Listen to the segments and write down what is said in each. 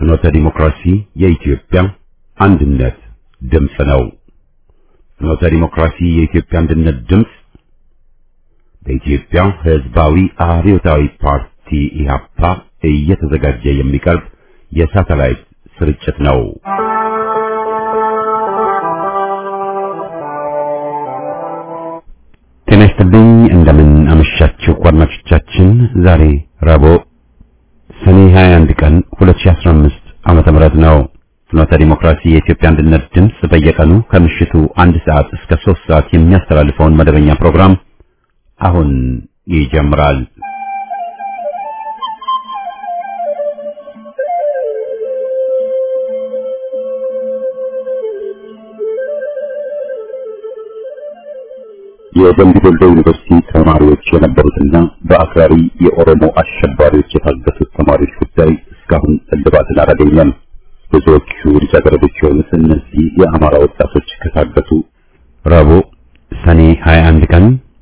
ፍኖተ ዲሞክራሲ የኢትዮጵያ አንድነት ድምፅ ነው። ፍኖተ ዲሞክራሲ የኢትዮጵያ አንድነት ድምፅ በኢትዮጵያ ሕዝባዊ አብዮታዊ ፓርቲ ኢህአፓ እየተዘጋጀ የሚቀርብ የሳተላይት ስርጭት ነው። ጤና ይስጥልኝ። እንደምን አመሻችሁ አድማጮቻችን። ዛሬ ረቡዕ ሰኔ 21 ቀን 2015 ዓመተ ምህረት ነው። ፍኖተ ዲሞክራሲ የኢትዮጵያ አንድነት ድምፅ በየቀኑ ከምሽቱ አንድ ሰዓት እስከ ሶስት ሰዓት የሚያስተላልፈውን መደበኛ ፕሮግራም አሁን ይጀምራል። የደምቢ ዶሎ ዩኒቨርሲቲ ተማሪዎች የነበሩትና በአክራሪ የኦሮሞ አሸባሪዎች የታገቱት ተማሪዎች ጉዳይ እስካሁን እልባትን አላገኘም። ብዙዎቹ ልጃገረዶች የሆኑት እነዚህ የአማራ ወጣቶች ከታገቱ ረቡዕ ሰኔ 21 ቀን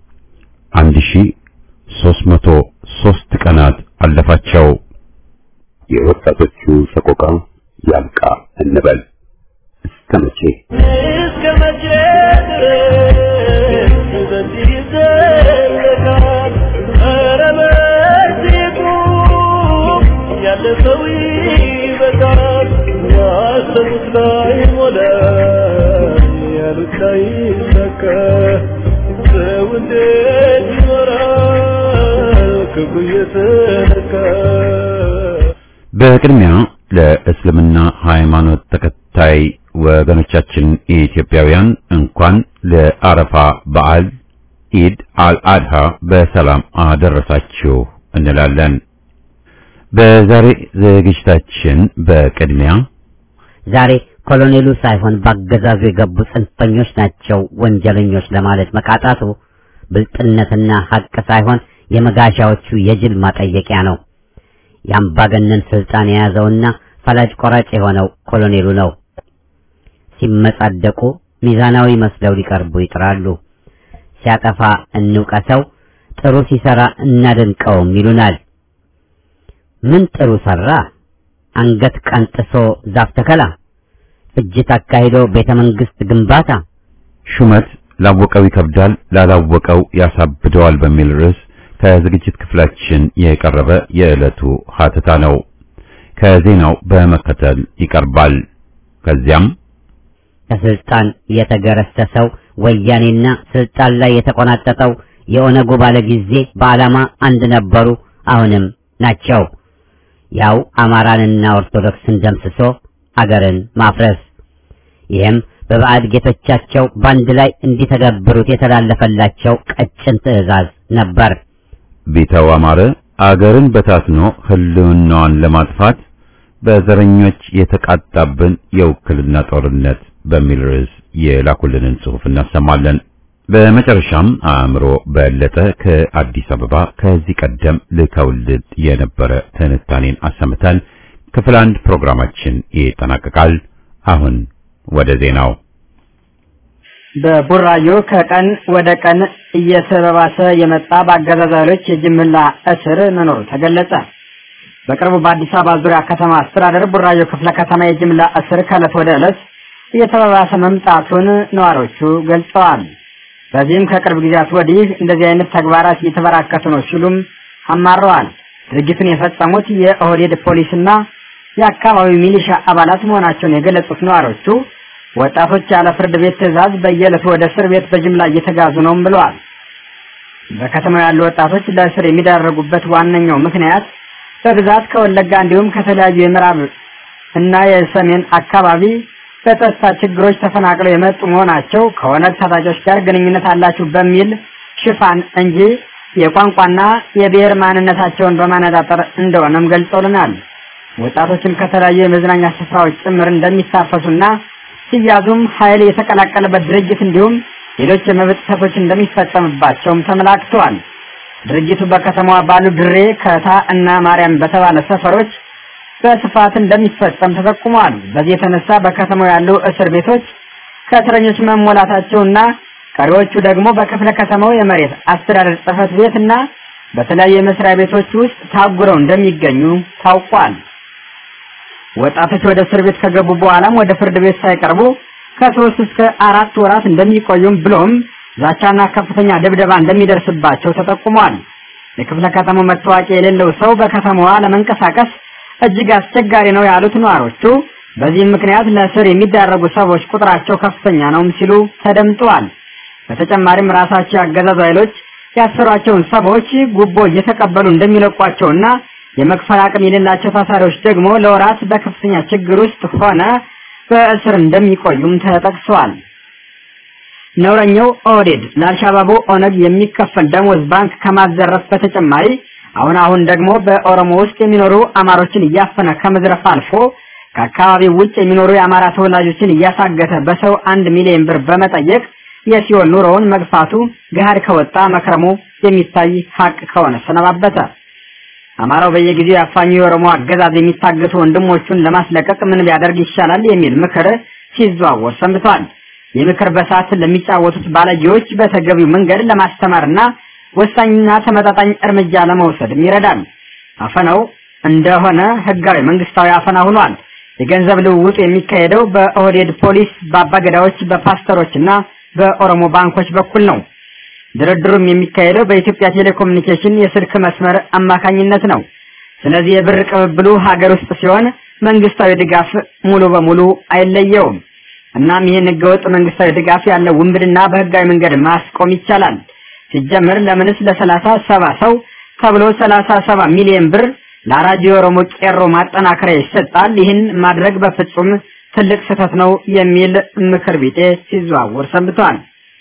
1303 ቀናት አለፋቸው። የወጣቶቹ ሰቆቃ ያብቃ እንበል። እስከ መቼ እስከ መቼ ድረስ በዚህ ይዘለቃል? ኧረ በእርግጡ ያለፈው ይበቃል። ያሰቡት ላይ ሞላ፣ ያሉት ላይ ይሳካ። ሰው እንዴት ይኖራል ክብሩ እየተነካ? በቅድሚያ ለእስልምና ሃይማኖት ተከታይ ወገኖቻችን ኢትዮጵያውያን እንኳን ለአረፋ በዓል ኢድ አልአድሃ በሰላም አደረሳችሁ እንላለን። በዛሬ ዝግጅታችን በቅድሚያ ዛሬ ኮሎኔሉ ሳይሆን ባገዛዙ የገቡ ጽንፈኞች ናቸው ወንጀለኞች ለማለት መቃጣቱ ብልጥነትና ሐቅ ሳይሆን የመጋሻዎቹ የጅል ማጠየቂያ ነው። የአምባገነን ስልጣን የያዘውና ፈላጭ ቆራጭ የሆነው ኮሎኔሉ ነው። ሲመጻደቁ ሚዛናዊ መስለው ሊቀርቡ ይጥራሉ። ሲያጠፋ እንውቀሰው፣ ጥሩ ሲሰራ እናደንቀውም ይሉናል። ምን ጥሩ ሰራ? አንገት ቀንጥሶ ዛፍ ተከላ፣ ፍጅት አካሂዶ ቤተ መንግስት ግንባታ፣ ሹመት ላወቀው ይከብዳል ላላወቀው ያሳብደዋል በሚል ርዕስ ከዝግጅት ክፍላችን የቀረበ የዕለቱ ሀተታ ነው። ከዜናው በመከተል ይቀርባል። ከዚያም ከስልጣን የተገረሰሰው ወያኔና ስልጣን ላይ የተቆናጠጠው የኦነጉ ባለ ጊዜ በዓላማ አንድ ነበሩ፣ አሁንም ናቸው። ያው አማራንና ኦርቶዶክስን ደምስሶ አገርን ማፍረስ። ይህም በባዕድ ጌቶቻቸው በአንድ ላይ እንዲተገብሩት የተላለፈላቸው ቀጭን ትዕዛዝ ነበር። ቢተው አማረ አገርን በታትኖ ህልውናዋን ለማጥፋት በዘረኞች የተቃጣብን የውክልና ጦርነት በሚል ርዕስ የላኩልንን ጽሑፍ እናሰማለን። በመጨረሻም አእምሮ በለጠ ከአዲስ አበባ ከዚህ ቀደም ልከውልን የነበረ ትንታኔን አሰምተን ክፍል አንድ ፕሮግራማችን ይጠናቀቃል። አሁን ወደ ዜናው በቡራዮ ከቀን ወደ ቀን እየተባባሰ የመጣ በአገዛዝ ኃይሎች የጅምላ እስር መኖሩ ተገለጸ። በቅርቡ በአዲስ አበባ ዙሪያ ከተማ አስተዳደር ቡራዮ ክፍለ ከተማ የጅምላ እስር ከዕለት ወደ ዕለት እየተባባሰ መምጣቱን ነዋሪዎቹ ገልጸዋል። በዚህም ከቅርብ ጊዜያት ወዲህ እንደዚህ አይነት ተግባራት እየተበራከቱ ነው ሲሉም አማረዋል። ድርጊቱን የፈጸሙት የኦህዴድ ፖሊስና የአካባቢው ሚሊሻ አባላት መሆናቸውን የገለጹት ነዋሪዎቹ ወጣቶች ያለ ፍርድ ቤት ትዕዛዝ በየዕለቱ ወደ እስር ቤት በጅምላ እየተጋዙ ነውም ብለዋል። በከተማው ያሉ ወጣቶች ለእስር የሚዳረጉበት ዋነኛው ምክንያት በብዛት ከወለጋ እንዲሁም ከተለያዩ የምዕራብ እና የሰሜን አካባቢ በጸጥታ ችግሮች ተፈናቅለው የመጡ መሆናቸው ከኦነግ ታጣቂዎች ጋር ግንኙነት አላችሁ በሚል ሽፋን እንጂ የቋንቋና የብሔር ማንነታቸውን በማነጣጠር እንደሆነም ገልጸውልናል። ወጣቶችም ከተለያዩ የመዝናኛ ስፍራዎች ጭምር እንደሚታፈሱና ሲያዙም ኃይል የተቀላቀለበት ድርጅት እንዲሁም ሌሎች የመብት ጥሰቶች እንደሚፈጸምባቸውም ተመላክተዋል። ድርጅቱ በከተማዋ ባሉ ድሬ፣ ከታ እና ማርያም በተባለ ሰፈሮች በስፋት እንደሚፈጸም ተጠቁመዋል። በዚህ የተነሳ በከተማው ያሉ እስር ቤቶች ከእስረኞች መሞላታቸውና ቀሪዎቹ ደግሞ በክፍለ ከተማው የመሬት አስተዳደር ጽሕፈት ቤት እና በተለያዩ የመስሪያ ቤቶች ውስጥ ታጉረው እንደሚገኙ ታውቋል። ወጣቶች ወደ እስር ቤት ከገቡ በኋላም ወደ ፍርድ ቤት ሳይቀርቡ ከሶስት እስከ አራት ወራት እንደሚቆዩም ብሎም ዛቻና ከፍተኛ ድብደባ እንደሚደርስባቸው ተጠቁሟል። የክፍለ ከተማው መታወቂያ የሌለው ሰው በከተማዋ ለመንቀሳቀስ እጅግ አስቸጋሪ ነው ያሉት ነዋሪዎቹ በዚህም ምክንያት ለእስር የሚዳረጉ ሰዎች ቁጥራቸው ከፍተኛ ነውም ሲሉ ተደምጠዋል። በተጨማሪም ራሳቸው ያገዛዙ ኃይሎች ያሰሯቸውን ሰዎች ጉቦ እየተቀበሉ እንደሚለቋቸውና የመክፈል አቅም የሌላቸው ታሳሪዎች ደግሞ ለወራት በከፍተኛ ችግር ውስጥ ሆነ በእስር እንደሚቆዩም ተጠቅሰዋል። ነውረኛው ኦህዴድ ለአልሻባቡ ኦነግ የሚከፈል ደሞዝ ባንክ ከማዘረፍ በተጨማሪ አሁን አሁን ደግሞ በኦሮሞ ውስጥ የሚኖሩ አማሮችን እያፈነ ከመዝረፍ አልፎ ከአካባቢው ውጭ የሚኖሩ የአማራ ተወላጆችን እያሳገተ በሰው አንድ ሚሊዮን ብር በመጠየቅ የሲኦል ኑሮውን መግፋቱ ገሃድ ከወጣ መክረሙ የሚታይ ሀቅ ከሆነ ሰነባበተ። አማራው በየጊዜው ያፋኙ የኦሮሞ አገዛዝ የሚታገቱ ወንድሞቹን ለማስለቀቅ ምን ቢያደርግ ይሻላል የሚል ምክር ሲዘዋወር ሰንብቷል። የምክር በሰዓት ለሚጫወቱት ባለጌዎች በተገቢው መንገድ ለማስተማርና ወሳኝና ተመጣጣኝ እርምጃ ለመውሰድም ይረዳል። አፈናው እንደሆነ ህጋዊ መንግስታዊ አፈና ሆኗል። የገንዘብ ልውውጡ የሚካሄደው በኦህዴድ ፖሊስ፣ በአባገዳዎች፣ በፓስተሮችና በኦሮሞ ባንኮች በኩል ነው። ድርድሩም የሚካሄደው በኢትዮጵያ ቴሌኮሙኒኬሽን የስልክ መስመር አማካኝነት ነው። ስለዚህ የብር ቅብብሉ ሀገር ውስጥ ሲሆን መንግስታዊ ድጋፍ ሙሉ በሙሉ አይለየውም። እናም ይህን ህገወጥ መንግስታዊ ድጋፍ ያለው ውንብድና በህጋዊ መንገድ ማስቆም ይቻላል። ሲጀምር ለምንስ ለሰላሳ ሰባ ሰው ተብሎ ሰላሳ ሰባ ሚሊዮን ብር ለአራጅ የኦሮሞ ቄሮ ማጠናከሪያ ይሰጣል? ይህን ማድረግ በፍጹም ትልቅ ስህተት ነው የሚል ምክር ቤቴ ሲዘዋወር ሰንብቷል።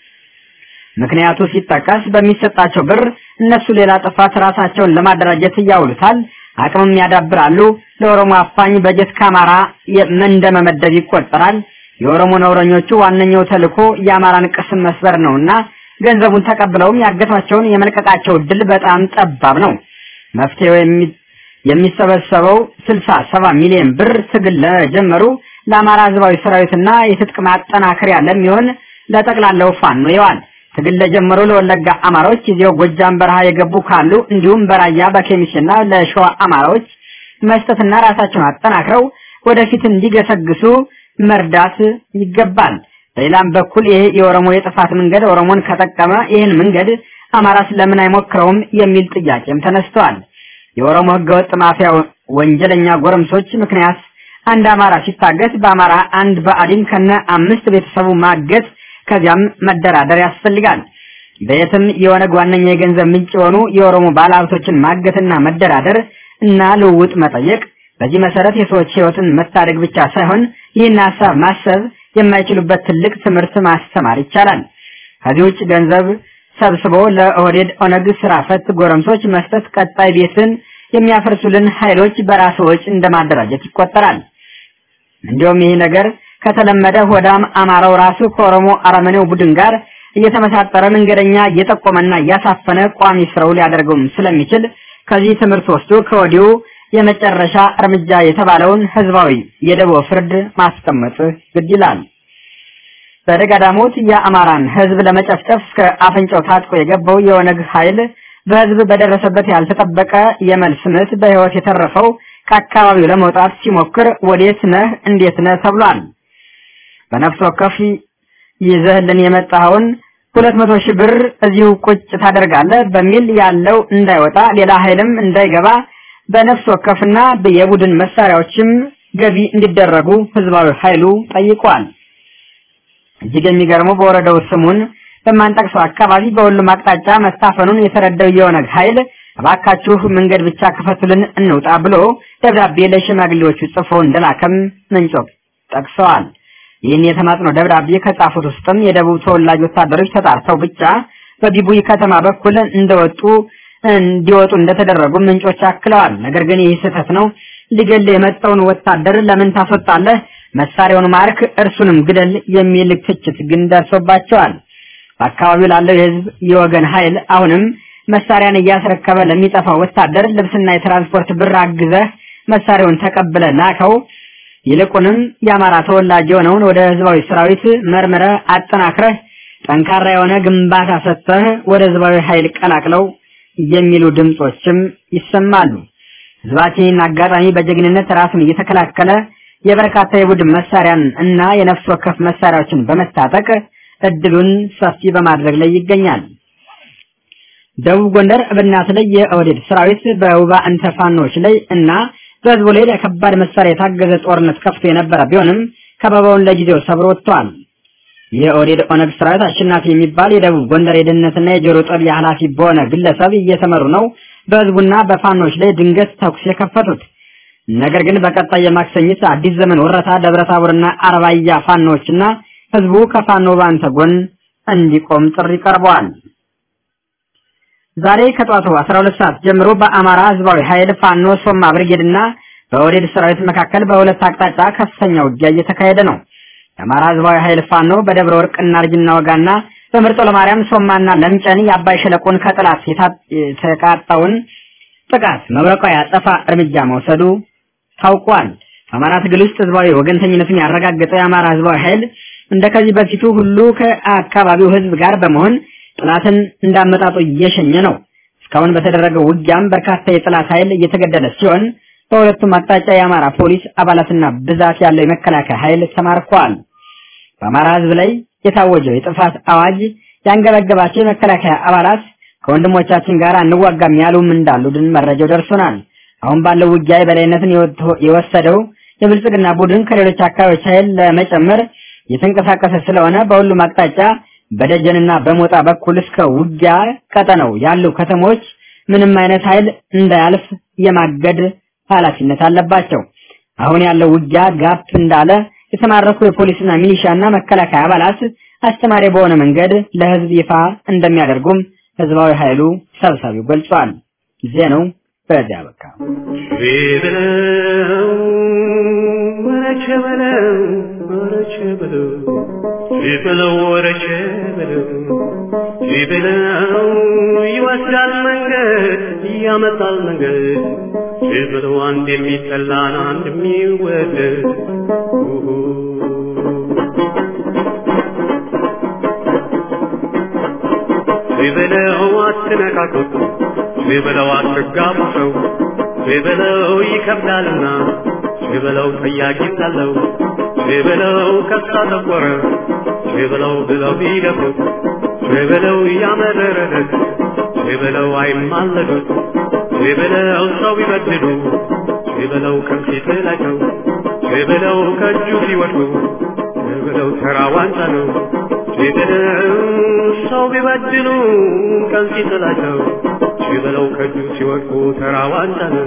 ምክንያቱ ሲጠቀስ በሚሰጣቸው ብር እነሱ ሌላ ጥፋት ራሳቸውን ለማደራጀት ያውሉታል፣ አቅምም ያዳብራሉ። ለኦሮሞ አፋኝ በጀት ከአማራ እንደመመደብ ይቆጠራል። የኦሮሞ ነውረኞቹ ዋነኛው ተልዕኮ የአማራን ቅስም መስበር ነውና ገንዘቡን ተቀብለውም ያገቷቸውን የመልቀቃቸው እድል በጣም ጠባብ ነው። መፍትሄው የሚሰበሰበው ስልሳ ሰባ ሚሊዮን ብር ትግል ለጀመሩ ለአማራ ህዝባዊ ሰራዊትና የትጥቅ ማጠናከሪያ ለሚሆን ለጠቅላላው ፋኖ ይዋል። ትግል ለጀመሩ ለወለጋ አማራዎች ይዘው ጎጃም በረሃ የገቡ ካሉ እንዲሁም በራያ በኬሚስና ለሸዋ አማራዎች መስጠትና ራሳቸውን አጠናክረው ወደፊት እንዲገሰግሱ መርዳት ይገባል። በሌላም በኩል ይሄ የኦሮሞ የጥፋት መንገድ ኦሮሞን ከጠቀመ ይህን መንገድ አማራ ስለምን አይሞክረውም የሚል ጥያቄም ተነስተዋል። የኦሮሞ ህገወጥ ማፊያ ወንጀለኛ ጎረምሶች ምክንያት አንድ አማራ ሲታገት በአማራ አንድ በአዲን ከነ አምስት ቤተሰቡ ማገት ከዚያም መደራደር ያስፈልጋል። በየትም የኦነግ ዋነኛ የገንዘብ ምንጭ የሆኑ የኦሮሞ ባለሀብቶችን ማገትና መደራደር እና ልውውጥ መጠየቅ በዚህ መሰረት የሰዎች ህይወትን መታደግ ብቻ ሳይሆን ይህን ሀሳብ ማሰብ የማይችሉበት ትልቅ ትምህርት ማስተማር ይቻላል። ከዚህ ውጭ ገንዘብ ሰብስቦ ለኦህዴድ ኦነግ ስራ ፈት ጎረምሶች መስጠት ቀጣይ ቤትን የሚያፈርሱልን ኃይሎች በራስ ወጪ እንደማደራጀት ይቆጠራል። እንዲሁም ይህ ነገር ከተለመደ ሆዳም አማራው ራሱ ከኦሮሞ አረመኔው ቡድን ጋር እየተመሳጠረ መንገደኛ እየጠቆመና እያሳፈነ ቋሚ ስራው ሊያደርገውም ስለሚችል ከዚህ ትምህርት ወስዶ ከወዲሁ የመጨረሻ እርምጃ የተባለውን ህዝባዊ የደቦ ፍርድ ማስቀመጥ ግድ ይላል። በደጋዳሞት የአማራን ህዝብ ለመጨፍጨፍ እስከ አፍንጫው ታጥቆ የገባው የኦነግ ኃይል በህዝብ በደረሰበት ያልተጠበቀ የመልስ ምት በህይወት የተረፈው ከአካባቢው ለመውጣት ሲሞክር ወዴት ነህ እንዴት ነህ ተብሏል። በነፍስ ወከፍ ይዘህልን የመጣኸውን ሁለት መቶ ሺህ ብር እዚሁ ቁጭ ታደርጋለህ በሚል ያለው እንዳይወጣ ሌላ ኃይልም እንዳይገባ በነፍስ ወከፍና የቡድን መሳሪያዎችም ገቢ እንዲደረጉ ህዝባዊ ኃይሉ ጠይቋል። እጅግ የሚገርመው በወረዳው ስሙን በማንጠቅሰው አካባቢ በሁሉም አቅጣጫ መታፈኑን የተረዳው የኦነግ ኃይል እባካችሁ መንገድ ብቻ ክፈቱልን እንውጣ ብሎ ደብዳቤ ለሽማግሌዎቹ ጽፎ እንደላከም ምንጮች ጠቅሰዋል። ይህን የተማጽኖ ደብዳቤ ከጻፉት ውስጥም የደቡብ ተወላጅ ወታደሮች ተጣርተው ብቻ በቢቡይ ከተማ በኩል እንደወጡ እንዲወጡ እንደተደረጉ ምንጮች አክለዋል። ነገር ግን ይህ ስህተት ነው። ሊገል የመጣውን ወታደር ለምን ታስወጣለህ? መሳሪያውን ማርክ፣ እርሱንም ግደል የሚል ትችት ግን ደርሶባቸዋል። በአካባቢው ላለው የህዝብ የወገን ኃይል አሁንም መሳሪያን እያስረከበ ለሚጠፋው ወታደር ልብስና የትራንስፖርት ብር አግዘህ መሳሪያውን ተቀብለ ላከው። ይልቁንም የአማራ ተወላጅ የሆነውን ወደ ህዝባዊ ሰራዊት መርምረ አጠናክረህ ጠንካራ የሆነ ግንባታ ሰጥተህ ወደ ህዝባዊ ኃይል ቀላቅለው የሚሉ ድምጾችም ይሰማሉ። ህዝባችን አጋጣሚ በጀግንነት ራሱን እየተከላከለ የበርካታ የቡድን መሳሪያን እና የነፍስ ወከፍ መሳሪያዎችን በመታጠቅ እድሉን ሰፊ በማድረግ ላይ ይገኛል። ደቡብ ጎንደር እብናት ላይ የኦህዴድ ሰራዊት በውባ እንተ ፋኖች ላይ እና በህዝቡ ላይ ለከባድ መሳሪያ የታገዘ ጦርነት ከፍቶ የነበረ ቢሆንም ከበባውን ለጊዜው ሰብሮ ወጥቷል። የኦህዴድ ኦነግ ሰራዊት አሸናፊ የሚባል የደቡብ ጎንደር የደህንነትና የጆሮ ጠቢ ኃላፊ በሆነ ግለሰብ እየተመሩ ነው በህዝቡና በፋኖች ላይ ድንገት ተኩስ የከፈቱት። ነገር ግን በቀጣይ የማክሰኝት አዲስ ዘመን ወረታ ደብረታቦርና አርባያ ፋኖችና ህዝቡ ከፋኖ ባንተ ጎን እንዲቆም ጥሪ ቀርበዋል። ዛሬ ከጧቱ 12 ሰዓት ጀምሮ በአማራ ህዝባዊ ኃይል ፋኖ ሶማ ብርጌድና በኦህዴድ ሰራዊት መካከል በሁለት አቅጣጫ ከፍተኛ ውጊያ እየተካሄደ ነው። የአማራ ህዝባዊ ኃይል ፋኖ በደብረ ወርቅ እናርጅና ወጋና በምርጦ ለማርያም ሶማና ለምጨን የአባይ ሸለቆን ከጥላት የተቃጣውን ጥቃት መብረቃዊ አጸፋ እርምጃ መውሰዱ ታውቋል። በአማራ ትግል ውስጥ ህዝባዊ ወገንተኝነቱን ያረጋገጠው የአማራ ህዝባዊ ኃይል እንደከዚህ በፊቱ ሁሉ ከአካባቢው ህዝብ ጋር በመሆን ጥላትን እንዳመጣጡ እየሸኘ ነው። እስካሁን በተደረገው ውጊያም በርካታ የጥላት ኃይል እየተገደለ ሲሆን በሁለቱም አቅጣጫ የአማራ ፖሊስ አባላትና ብዛት ያለው የመከላከያ ኃይል ተማርኳል። በአማራ ህዝብ ላይ የታወጀው የጥፋት አዋጅ ያንገበገባቸው የመከላከያ አባላት ከወንድሞቻችን ጋር እንዋጋም ያሉም እንዳሉ ድን መረጃው ደርሶናል። አሁን ባለው ውጊያ የበላይነትን የወሰደው የብልጽግና ቡድን ከሌሎች አካባቢዎች ኃይል ለመጨመር የተንቀሳቀሰ ስለሆነ በሁሉም አቅጣጫ በደጀንና በሞጣ በኩል እስከ ውጊያ ቀጠነው ያሉ ከተሞች ምንም አይነት ኃይል እንዳያልፍ የማገድ ኃላፊነት አለባቸው። አሁን ያለው ውጊያ ጋፕ እንዳለ የተማረኩ የፖሊስና ሚሊሻና መከላከያ አባላት አስተማሪ በሆነ መንገድ ለህዝብ ይፋ እንደሚያደርጉም ህዝባዊ ኃይሉ ሰብሳቢው ገልጿል። ዜናው በዚያ በቃ። ቢበለው ወረቸ በለው ወረቸ በለው ቢበለው ወረቸ በለው ቢበለው ይወስዳል መንገድ ያመጣል መንገድ ቢበለው አንድ የሚጠላን አንድ የሚወደድ ቢበለው አትነካኩት ቢበለው አትጋቡ ሰው ቢበለው ይከብዳልና ቢበለው ጠያቂ ሳለው ቢበለው ከሳ ተቆረ ቢበለው ብለው ቢደፉት ቢበለው ያመረረለት ቢበለው አይማለዱት ቢበለው ሰው ቢበድሉ ቢበለው ከፊት ላቸው ቢበለው ከእጁ ሲወድቁ ቢበለው ተራ ዋንጫ ነው ቢበለው ሰው ቢበድሉ ቀን ሲጥላቸው ቢበለው ከእጁ ሲወድቁ ተራ ዋንጫ ነው።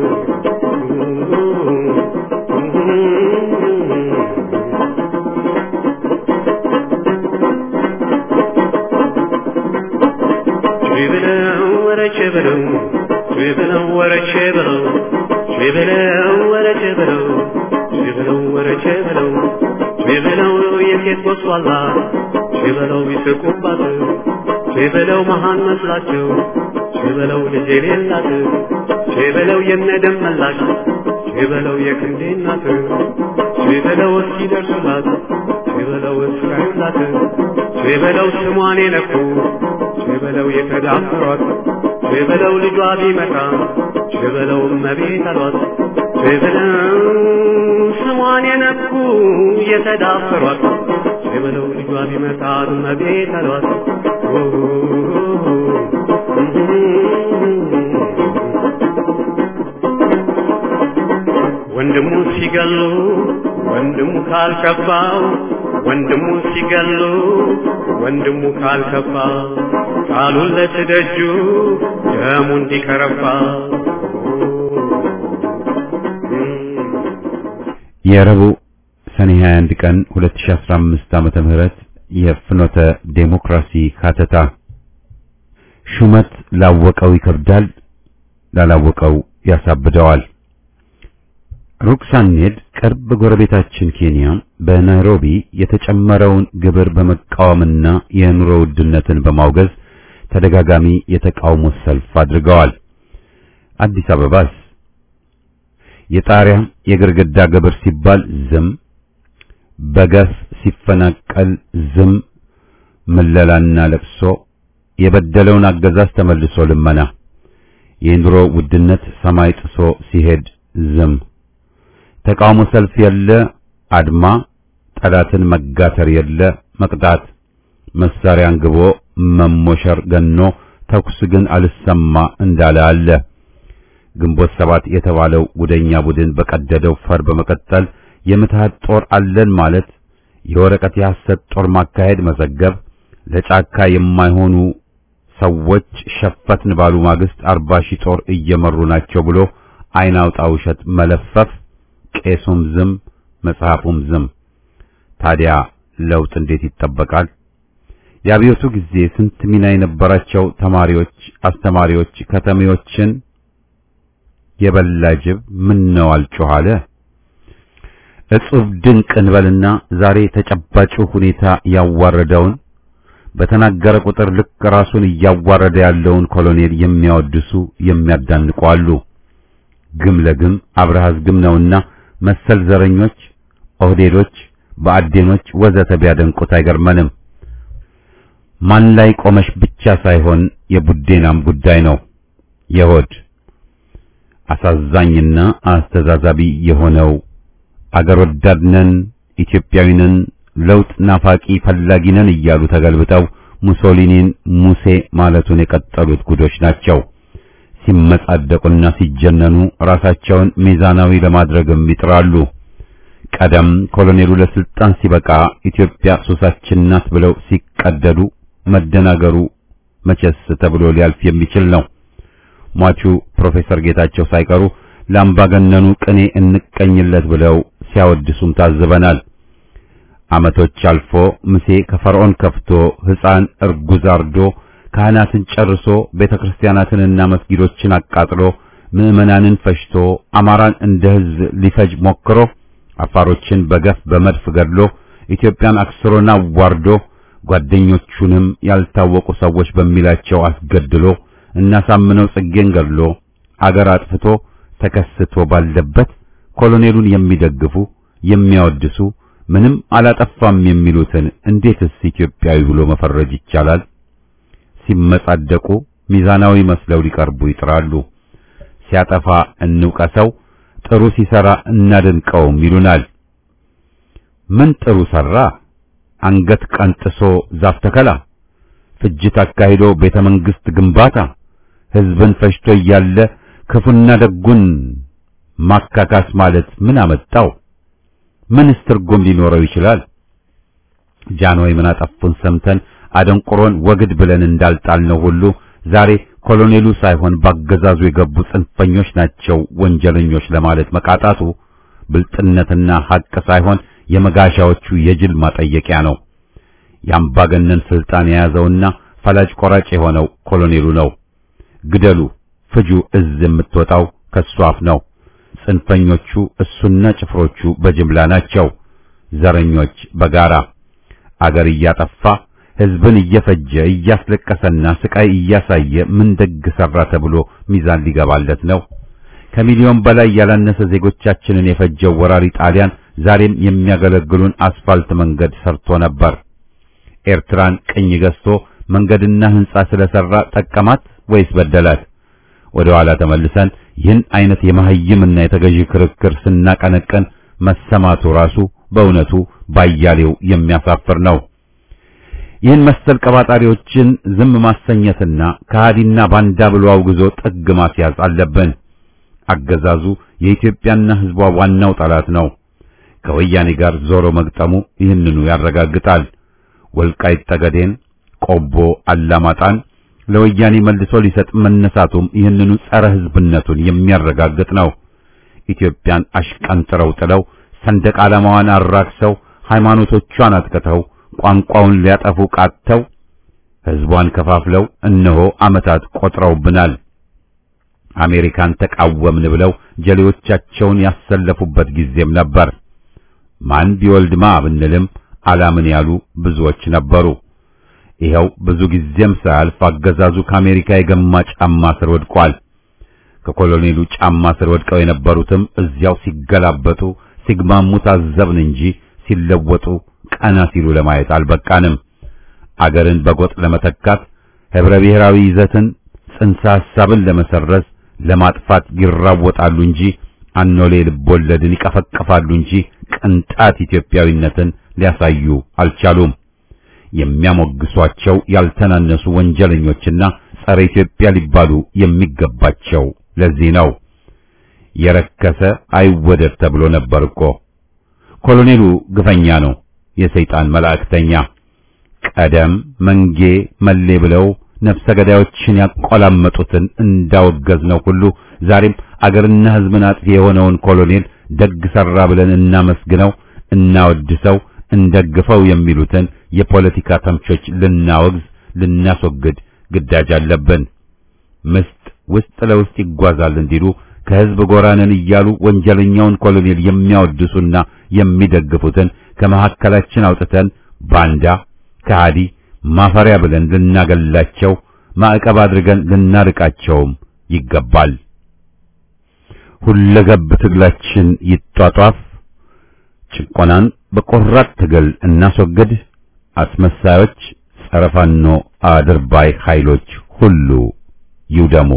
ቢበለው ወረቼ በለው ቢበለው ወረቼ በለው ቢበለው ወረቼ በለው ቢበለው ወረቼ በለው ቢበለው የሴት ጎስቋላ ቢበለው ቢስቁባት ቢበለው መሃን መስላቸው ቢበለው ልጅ የሌላት ቢበለው የነደም መላሽ ቢበለው የክንዴ እናት ቢበለው እስኪደርሱላት ቢበለው እስካዩላት ቢበለው ስሟን የነኩ ቢበለው የተዳፈሯት ቢበለው ልጇ ቢመጣ ቢበለው እመቤት አሏት ቢበለው ስሟን የነኩ የተዳፈሯት ቢበለው ልጇ ቢመጣ እመቤት አሏት ወንድሙ ሲገሉ ወንድሙ ካልከባው ወንድሙ ሲገሉ ወንድሙ ካልከባ ቃሉን ለትደጁ ደሙ እንዲከረባ የረቡዕ ሰኔ 21 ቀን 2015 ዓመተ ምህረት የፍኖተ ዴሞክራሲ ካተታ ሹመት ላወቀው ይከብዳል፣ ላላወቀው ያሳብደዋል። ሩቅ ሳንሄድ ቅርብ ጎረቤታችን ኬንያ በናይሮቢ የተጨመረውን ግብር በመቃወምና የኑሮ ውድነትን በማውገዝ ተደጋጋሚ የተቃውሞ ሰልፍ አድርገዋል። አዲስ አበባስ የጣሪያ የግርግዳ ግብር ሲባል ዝም፣ በገፍ ሲፈናቀል ዝም፣ ምለላና ለቅሶ፣ የበደለውን አገዛዝ ተመልሶ ልመና። የኑሮ ውድነት ሰማይ ጥሶ ሲሄድ ዝም። ተቃውሞ ሰልፍ የለ አድማ፣ ጠላትን መጋተር የለ መቅጣት፣ መሳሪያ አንግቦ መሞሸር ገኖ ተኩስ ግን አልሰማ እንዳለ አለ። ግንቦት ሰባት የተባለው ጉደኛ ቡድን በቀደደው ፈር በመቀጠል የምትሃት ጦር አለን ማለት የወረቀት የሐሰት ጦር ማካሄድ መዘገብ ለጫካ የማይሆኑ ሰዎች ሸፈትን ባሉ ማግስት አርባ ሺህ ጦር እየመሩ ናቸው ብሎ አይን አውጣ ውሸት መለፈፍ፣ ቄሱም ዝም መጽሐፉም ዝም። ታዲያ ለውጥ እንዴት ይጠበቃል? የአብዮቱ ጊዜ ስንት ሚና የነበራቸው ተማሪዎች፣ አስተማሪዎች ከተሜዎችን የበላ ጅብ ምን ነው አልጮህ አለ። እጹብ ድንቅ እንበልና ዛሬ ተጨባጩ ሁኔታ ያዋረደውን በተናገረ ቁጥር ልክ ራሱን እያዋረደ ያለውን ኮሎኔል የሚያወድሱ የሚያዳንቁ አሉ። ግም ለግም አብረሃዝ ግም ነውና መሰል ዘረኞች፣ ኦህዴዶች፣ በአዴኖች ወዘተ ቢያደንቁት አይገርመንም። ማን ላይ ቆመሽ ብቻ ሳይሆን የቡዴናም ጉዳይ ነው የሆድ አሳዛኝና አስተዛዛቢ የሆነው አገር ወዳድነን ኢትዮጵያዊነን ለውጥ ናፋቂ ፈላጊነን እያሉ ተገልብጠው ሙሶሊኒን ሙሴ ማለቱን የቀጠሉት ጉዶች ናቸው። ሲመጻደቁና ሲጀነኑ ራሳቸውን ሚዛናዊ ለማድረግም ይጥራሉ። ቀደም ኮሎኔሉ ለስልጣን ሲበቃ ኢትዮጵያ ሱሳችን ናት ብለው ሲቀደዱ መደናገሩ መቼስ ተብሎ ሊያልፍ የሚችል ነው። ሟቹ ፕሮፌሰር ጌታቸው ሳይቀሩ ለአምባገነኑ ቅኔ እንቀኝለት ብለው ሲያወድሱም ታዝበናል። ዓመቶች አልፎ ሙሴ ከፈርዖን ከፍቶ ሕፃን እርጉዝ አርዶ ካህናትን ጨርሶ ቤተክርስቲያናትንና መስጊዶችን አቃጥሎ ምዕመናንን ፈጅቶ አማራን እንደ ሕዝብ ሊፈጅ ሞክሮ አፋሮችን በገፍ በመድፍ ገድሎ ኢትዮጵያን አክስሮና ዋርዶ ጓደኞቹንም ያልታወቁ ሰዎች በሚላቸው አስገድሎ እናሳምነው ጽጌን ገድሎ አገር አጥፍቶ ተከስቶ ባለበት ኮሎኔሉን የሚደግፉ የሚያወድሱ ምንም አላጠፋም የሚሉትን እንዴትስ ኢትዮጵያዊ ብሎ መፈረጅ ይቻላል? ሲመጻደቁ ሚዛናዊ መስለው ሊቀርቡ ይጥራሉ። ሲያጠፋ እንውቀሰው፣ ጥሩ ሲሰራ እናደንቀውም ይሉናል። ምን ጥሩ ሰራ? አንገት ቀንጥሶ ዛፍ ተከላ፣ ፍጅት አካሂዶ ቤተ መንግስት ግንባታ፣ ህዝብን ፈጅቶ እያለ ክፉና ደጉን ማካካስ ማለት ምን አመጣው? ምንስ ትርጉም ሊኖረው ይችላል? ጃንሆይ ምን አጠፉን ሰምተን አደንቁሮን ወግድ ብለን እንዳልጣልነው ሁሉ ዛሬ ኮሎኔሉ ሳይሆን ባገዛዙ የገቡ ጽንፈኞች ናቸው ወንጀለኞች ለማለት መቃጣቱ ብልጥነትና ሐቅ ሳይሆን የመጋሻዎቹ የጅል ማጠየቂያ ነው። የአምባገነን ስልጣን የያዘውና ፈላጭ ቆራጭ የሆነው ኮሎኔሉ ነው። ግደሉ፣ ፍጁ እዝ የምትወጣው ከሱ አፍ ነው። ጽንፈኞቹ እሱና ጭፍሮቹ በጅምላ ናቸው። ዘረኞች በጋራ አገር እያጠፋ ህዝብን እየፈጀ እያስለቀሰና ስቃይ እያሳየ ምን ደግ ሰራ ተብሎ ሚዛን ሊገባለት ነው? ከሚሊዮን በላይ ያላነሰ ዜጎቻችንን የፈጀው ወራሪ ጣሊያን ዛሬም የሚያገለግሉን አስፋልት መንገድ ሰርቶ ነበር። ኤርትራን ቅኝ ገዝቶ መንገድና ህንጻ ስለሰራ ጠቀማት ወይስ በደላት? ወደ ኋላ ተመልሰን ይህን አይነት የመሐይምና የተገዢ ክርክር ስናቀነቀን መሰማቱ ራሱ በእውነቱ ባያሌው የሚያሳፍር ነው። ይህን መሰል ቀባጣሪዎችን ዝም ማሰኘትና ከሃዲና ባንዳ ብሎ አውግዞ ጥግ ማስያዝ አለብን። አገዛዙ የኢትዮጵያና ህዝቧ ዋናው ጠላት ነው። ከወያኔ ጋር ዞሮ መግጠሙ ይህንኑ ያረጋግጣል። ወልቃይት ጠገዴን፣ ቆቦ አላማጣን ለወያኔ መልሶ ሊሰጥ መነሳቱም ይህንኑ ጸረ ህዝብነቱን የሚያረጋግጥ ነው። ኢትዮጵያን አሽቀንጥረው ጥለው ሰንደቅ ዓላማዋን አራክሰው ሃይማኖቶቿን አጥቅተው ቋንቋውን ሊያጠፉ ቃተው ህዝቧን ከፋፍለው እነሆ ዓመታት ቆጥረውብናል። አሜሪካን ተቃወምን ብለው ጀሌዎቻቸውን ያሰለፉበት ጊዜም ነበር። ማን ቢወልድማ ብንልም አላምን ያሉ ብዙዎች ነበሩ። ይኸው ብዙ ጊዜም ሳያልፍ አገዛዙ ከአሜሪካ የገማ ጫማ ስር ወድቋል። ከኮሎኔሉ ጫማ ስር ወድቀው የነበሩትም እዚያው ሲገላበጡ ሲግማሙ ታዘብን እንጂ ሲለወጡ ቀና ሲሉ ለማየት አልበቃንም። አገርን በጎጥ ለመተካት ህብረ ብሔራዊ ይዘትን ጽንሰ ሐሳብን ለመሰረዝ ለማጥፋት ይራወጣሉ እንጂ አኖሌ ልቦለድን ይቀፈቅፋሉ እንጂ ቅንጣት ኢትዮጵያዊነትን ሊያሳዩ አልቻሉም። የሚያሞግሷቸው ያልተናነሱ ወንጀለኞችና ጸረ ኢትዮጵያ ሊባሉ የሚገባቸው ለዚህ ነው። የረከሰ አይወደድ ተብሎ ነበር እኮ። ኮሎኔሉ ግፈኛ ነው፣ የሰይጣን መላእክተኛ። ቀደም መንጌ መሌ ብለው ነፍሰ ገዳዮችን ያቆላመጡትን እንዳወገዝነው ሁሉ ዛሬም አገርና ሕዝብን አጥፊ የሆነውን ኮሎኔል ደግ ሰራ ብለን እናመስግነው፣ እናወድሰው፣ እንደግፈው የሚሉትን የፖለቲካ ተምቾች ልናወግዝ፣ ልናስወግድ ግዳጅ አለብን። ምስጥ ውስጥ ለውስጥ ይጓዛል እንዲሉ ከሕዝብ ጎራነን እያሉ ወንጀለኛውን ኮሎኔል የሚያወድሱና የሚደግፉትን ከመካከላችን አውጥተን ባንዳ፣ ከሃዲ፣ ማፈሪያ ብለን ልናገላቸው፣ ማዕቀብ አድርገን ልናርቃቸውም ይገባል። ሁለገብ ትግላችን ይጧጧፍ። ጭቆናን በቆራጥ ትግል እናስወግድ። አስመሳዮች፣ ጸረ ፋኖ አድርባይ ኃይሎች ሁሉ ይውደሙ።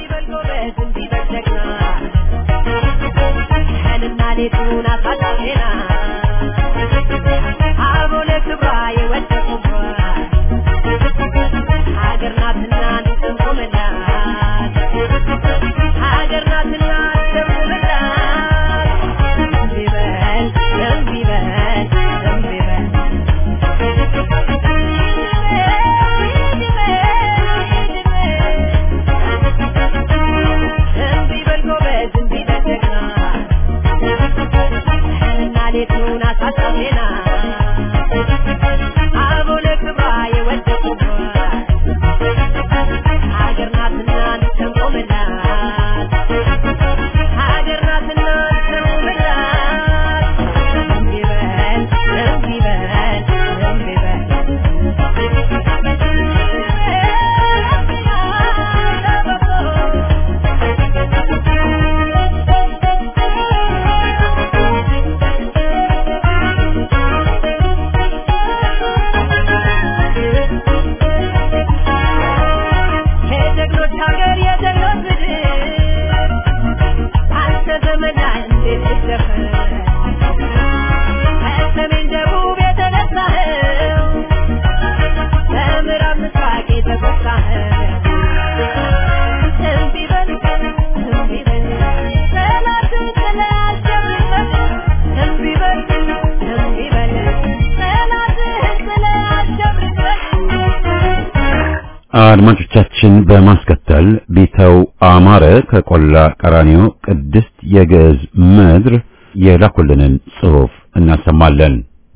አድማጮቻችን በማስከተል ቢተው አማረ ከቆላ ቀራኒዮ ቅድስት የግዕዝ ምድር የላኩልንን ጽሑፍ እናሰማለን።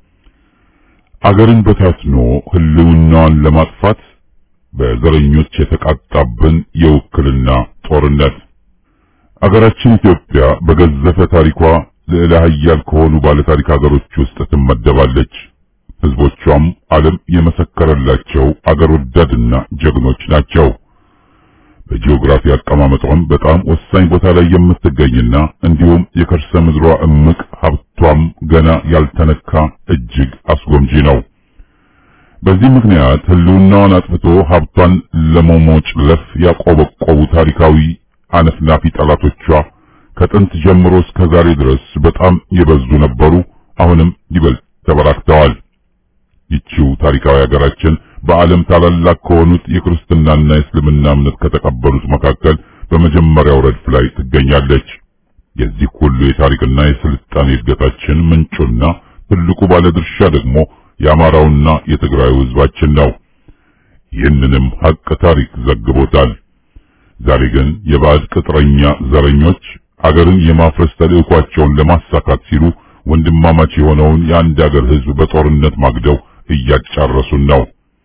አገርን በታትኖ ሕልውናዋን ለማጥፋት በዘረኞች የተቃጣብን የውክልና ጦርነት አገራችን ኢትዮጵያ በገዘፈ ታሪኳ ልዕለ ኃያል ከሆኑ ባለታሪክ አገሮች ውስጥ ትመደባለች። ሕዝቦቿም ዓለም የመሰከረላቸው አገር ወዳድና ጀግኖች ናቸው። በጂኦግራፊ አቀማመጧም በጣም ወሳኝ ቦታ ላይ የምትገኝና እንዲሁም የከርሰ ምድሯ እምቅ ሀብቷም ገና ያልተነካ እጅግ አስጎምጂ ነው። በዚህ ምክንያት ሕልውናዋን አጥፍቶ ሀብቷን ለመሞጭለፍ ያቆበቆቡ ታሪካዊ አነፍናፊ ጠላቶቿ ከጥንት ጀምሮ እስከ ዛሬ ድረስ በጣም የበዙ ነበሩ። አሁንም ይበልጥ ተበራክተዋል። ይቺው ታሪካዊ ሀገራችን በዓለም ታላላቅ ከሆኑት የክርስትናና የእስልምና እምነት ከተቀበሉት መካከል በመጀመሪያው ረድፍ ላይ ትገኛለች። የዚህ ሁሉ የታሪክና የስልጣኔ እድገታችን ምንጩና ትልቁ ባለድርሻ ደግሞ የአማራውና የትግራዩ ሕዝባችን ነው። ይህንንም ሀቅ ታሪክ ዘግቦታል። ዛሬ ግን የባዕድ ቅጥረኛ ዘረኞች አገርን የማፍረስ ተልዕኳቸውን ለማሳካት ሲሉ ወንድማማች የሆነውን የአንድ አገር ሕዝብ በጦርነት ማግደው እያጫረሱን ነው።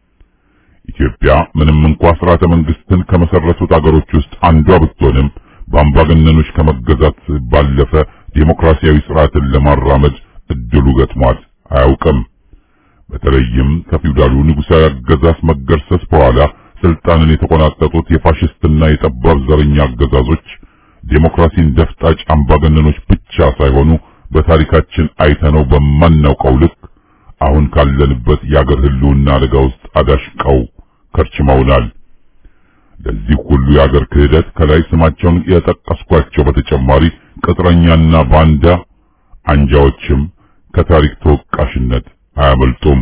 ኢትዮጵያ ምንም እንኳ ስርዓተ መንግስትን ከመሰረቱት አገሮች ውስጥ አንዷ ብትሆንም በአምባገነኖች ከመገዛት ባለፈ ዴሞክራሲያዊ ስርዓትን ለማራመድ እድሉ ገጥሟት አያውቅም። በተለይም ከፊውዳሉ ንጉሣዊ አገዛዝ መገርሰስ በኋላ ስልጣንን የተቆናጠጡት የፋሽስትና የጠባብ ዘረኛ አገዛዞች ዴሞክራሲን ደፍጣጭ አምባገነኖች ብቻ ሳይሆኑ በታሪካችን አይተነው በማናውቀው ልክ አሁን ካለንበት የአገር ህልውና አደጋ ውስጥ አዳሽቀው ከርችመውናል። ለዚህ ሁሉ የአገር ክህደት ከላይ ስማቸውን የጠቀስኳቸው በተጨማሪ ቅጥረኛና ባንዳ አንጃዎችም ከታሪክ ተወቃሽነት አያመልጡም።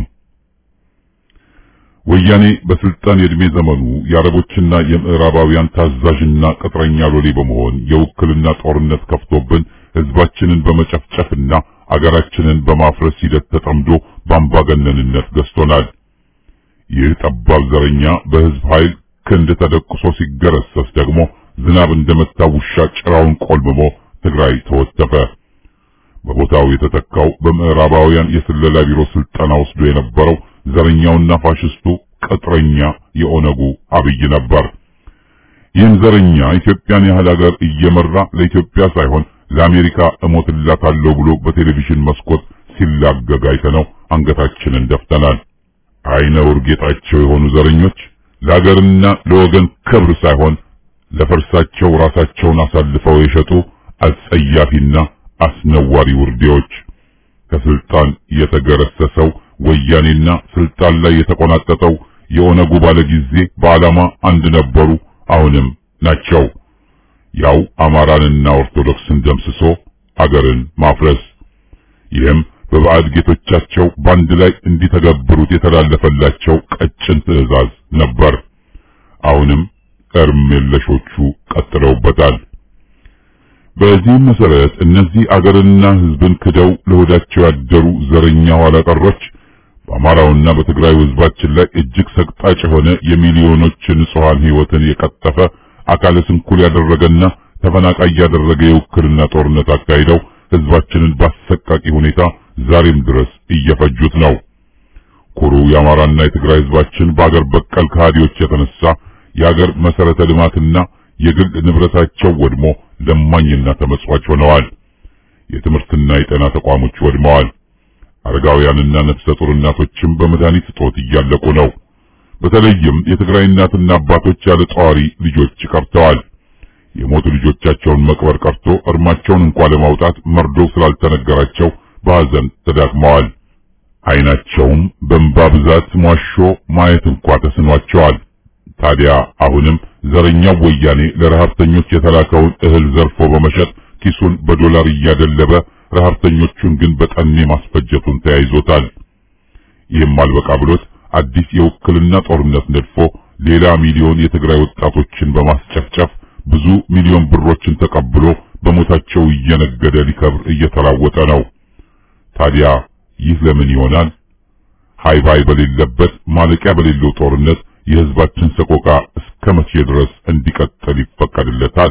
ወያኔ በስልጣን የዕድሜ ዘመኑ የአረቦችና የምዕራባውያን ታዛዥና ቅጥረኛ ሎሌ በመሆን የውክልና ጦርነት ከፍቶብን ህዝባችንን በመጨፍጨፍና አገራችንን በማፍረስ ሂደት ተጠምዶ በአምባገነንነት ገዝቶናል። ይህ ጠባብ ዘረኛ በህዝብ ኃይል ክንድ ተደቁሶ ሲገረሰስ ደግሞ ዝናብ እንደመታ ውሻ ጭራውን ቆልምሞ ትግራይ ተወተፈ። በቦታው የተተካው በምዕራባውያን የስለላ ቢሮ ስልጠና ወስዶ የነበረው ዘረኛውና ፋሽስቱ ቅጥረኛ የኦነጉ አብይ ነበር። ይህን ዘረኛ ኢትዮጵያን ያህል ሀገር እየመራ ለኢትዮጵያ ሳይሆን ለአሜሪካ እሞትላታለሁ ብሎ በቴሌቪዥን መስኮት ሲላገግ አይተነው አንገታችንን ደፍተናል። አይነ ውርጌጣቸው የሆኑ ዘረኞች ለሀገርና ለወገን ክብር ሳይሆን ለፈርሳቸው ራሳቸውን አሳልፈው የሸጡ አጸያፊና አስነዋሪ ውርዴዎች ከስልጣን የተገረሰሰው ወያኔና ስልጣን ላይ የተቆናጠጠው የኦነጉ ባለጊዜ በዓላማ አንድ ነበሩ፣ አሁንም ናቸው። ያው አማራንና ኦርቶዶክስን ደምስሶ አገርን ማፍረስ። ይህም በባዕድ ጌቶቻቸው በአንድ ላይ እንዲተገብሩት የተላለፈላቸው ቀጭን ትዕዛዝ ነበር። አሁንም እርም የለሾቹ ቀጥለውበታል። በዚህም መሰረት እነዚህ አገርና ሕዝብን ክደው ለሆዳቸው ያደሩ ዘረኛ ኋላ ቀሮች በአማራውና በትግራይ ሕዝባችን ላይ እጅግ ሰቅጣጭ የሆነ የሚሊዮኖች ንጹሐን ሕይወትን የቀጠፈ አካለ ስንኩል ያደረገና ተፈናቃይ ያደረገ የውክልና ጦርነት አካሂደው ሕዝባችንን ባሰቃቂ ሁኔታ ዛሬም ድረስ እየፈጁት ነው። ኩሩ የአማራና የትግራይ ሕዝባችን በአገር በቀል ከሃዲዎች የተነሳ የአገር መሰረተ ልማትና የግል ንብረታቸው ወድሞ ለማኝና ተመጽዋች ሆነዋል። የትምህርትና የጤና ተቋሞች ወድመዋል። አረጋውያንና ነፍሰ ጡር እናቶችም በመድኃኒት እጦት እያለቁ ነው። በተለይም የትግራይ እናትና አባቶች ያለ ጧሪ ልጆች ቀርተዋል። የሞቱ ልጆቻቸውን መቅበር ቀርቶ እርማቸውን እንኳን ለማውጣት መርዶ ስላልተነገራቸው በሐዘን ተዳክመዋል። ዓይናቸውም በእንባ ብዛት ሟሾ ማየት እንኳ ተስኗቸዋል። ታዲያ አሁንም ዘረኛው ወያኔ ለረሃብተኞች የተላከውን እህል ዘርፎ በመሸጥ ኪሱን በዶላር እያደለበ ረሃብተኞቹን ግን በጠኔ ማስፈጀቱን ተያይዞታል። ይህም አልበቃ ብሎት አዲስ የውክልና ጦርነት ነድፎ ሌላ ሚሊዮን የትግራይ ወጣቶችን በማስጨፍጨፍ ብዙ ሚሊዮን ብሮችን ተቀብሎ በሞታቸው እየነገደ ሊከብር እየተራወጠ ነው። ታዲያ ይህ ለምን ይሆናል? ሃይባይ በሌለበት ማለቂያ በሌለው ጦርነት የህዝባችን ሰቆቃ እስከ መቼ ድረስ እንዲቀጥል ይፈቀድለታል?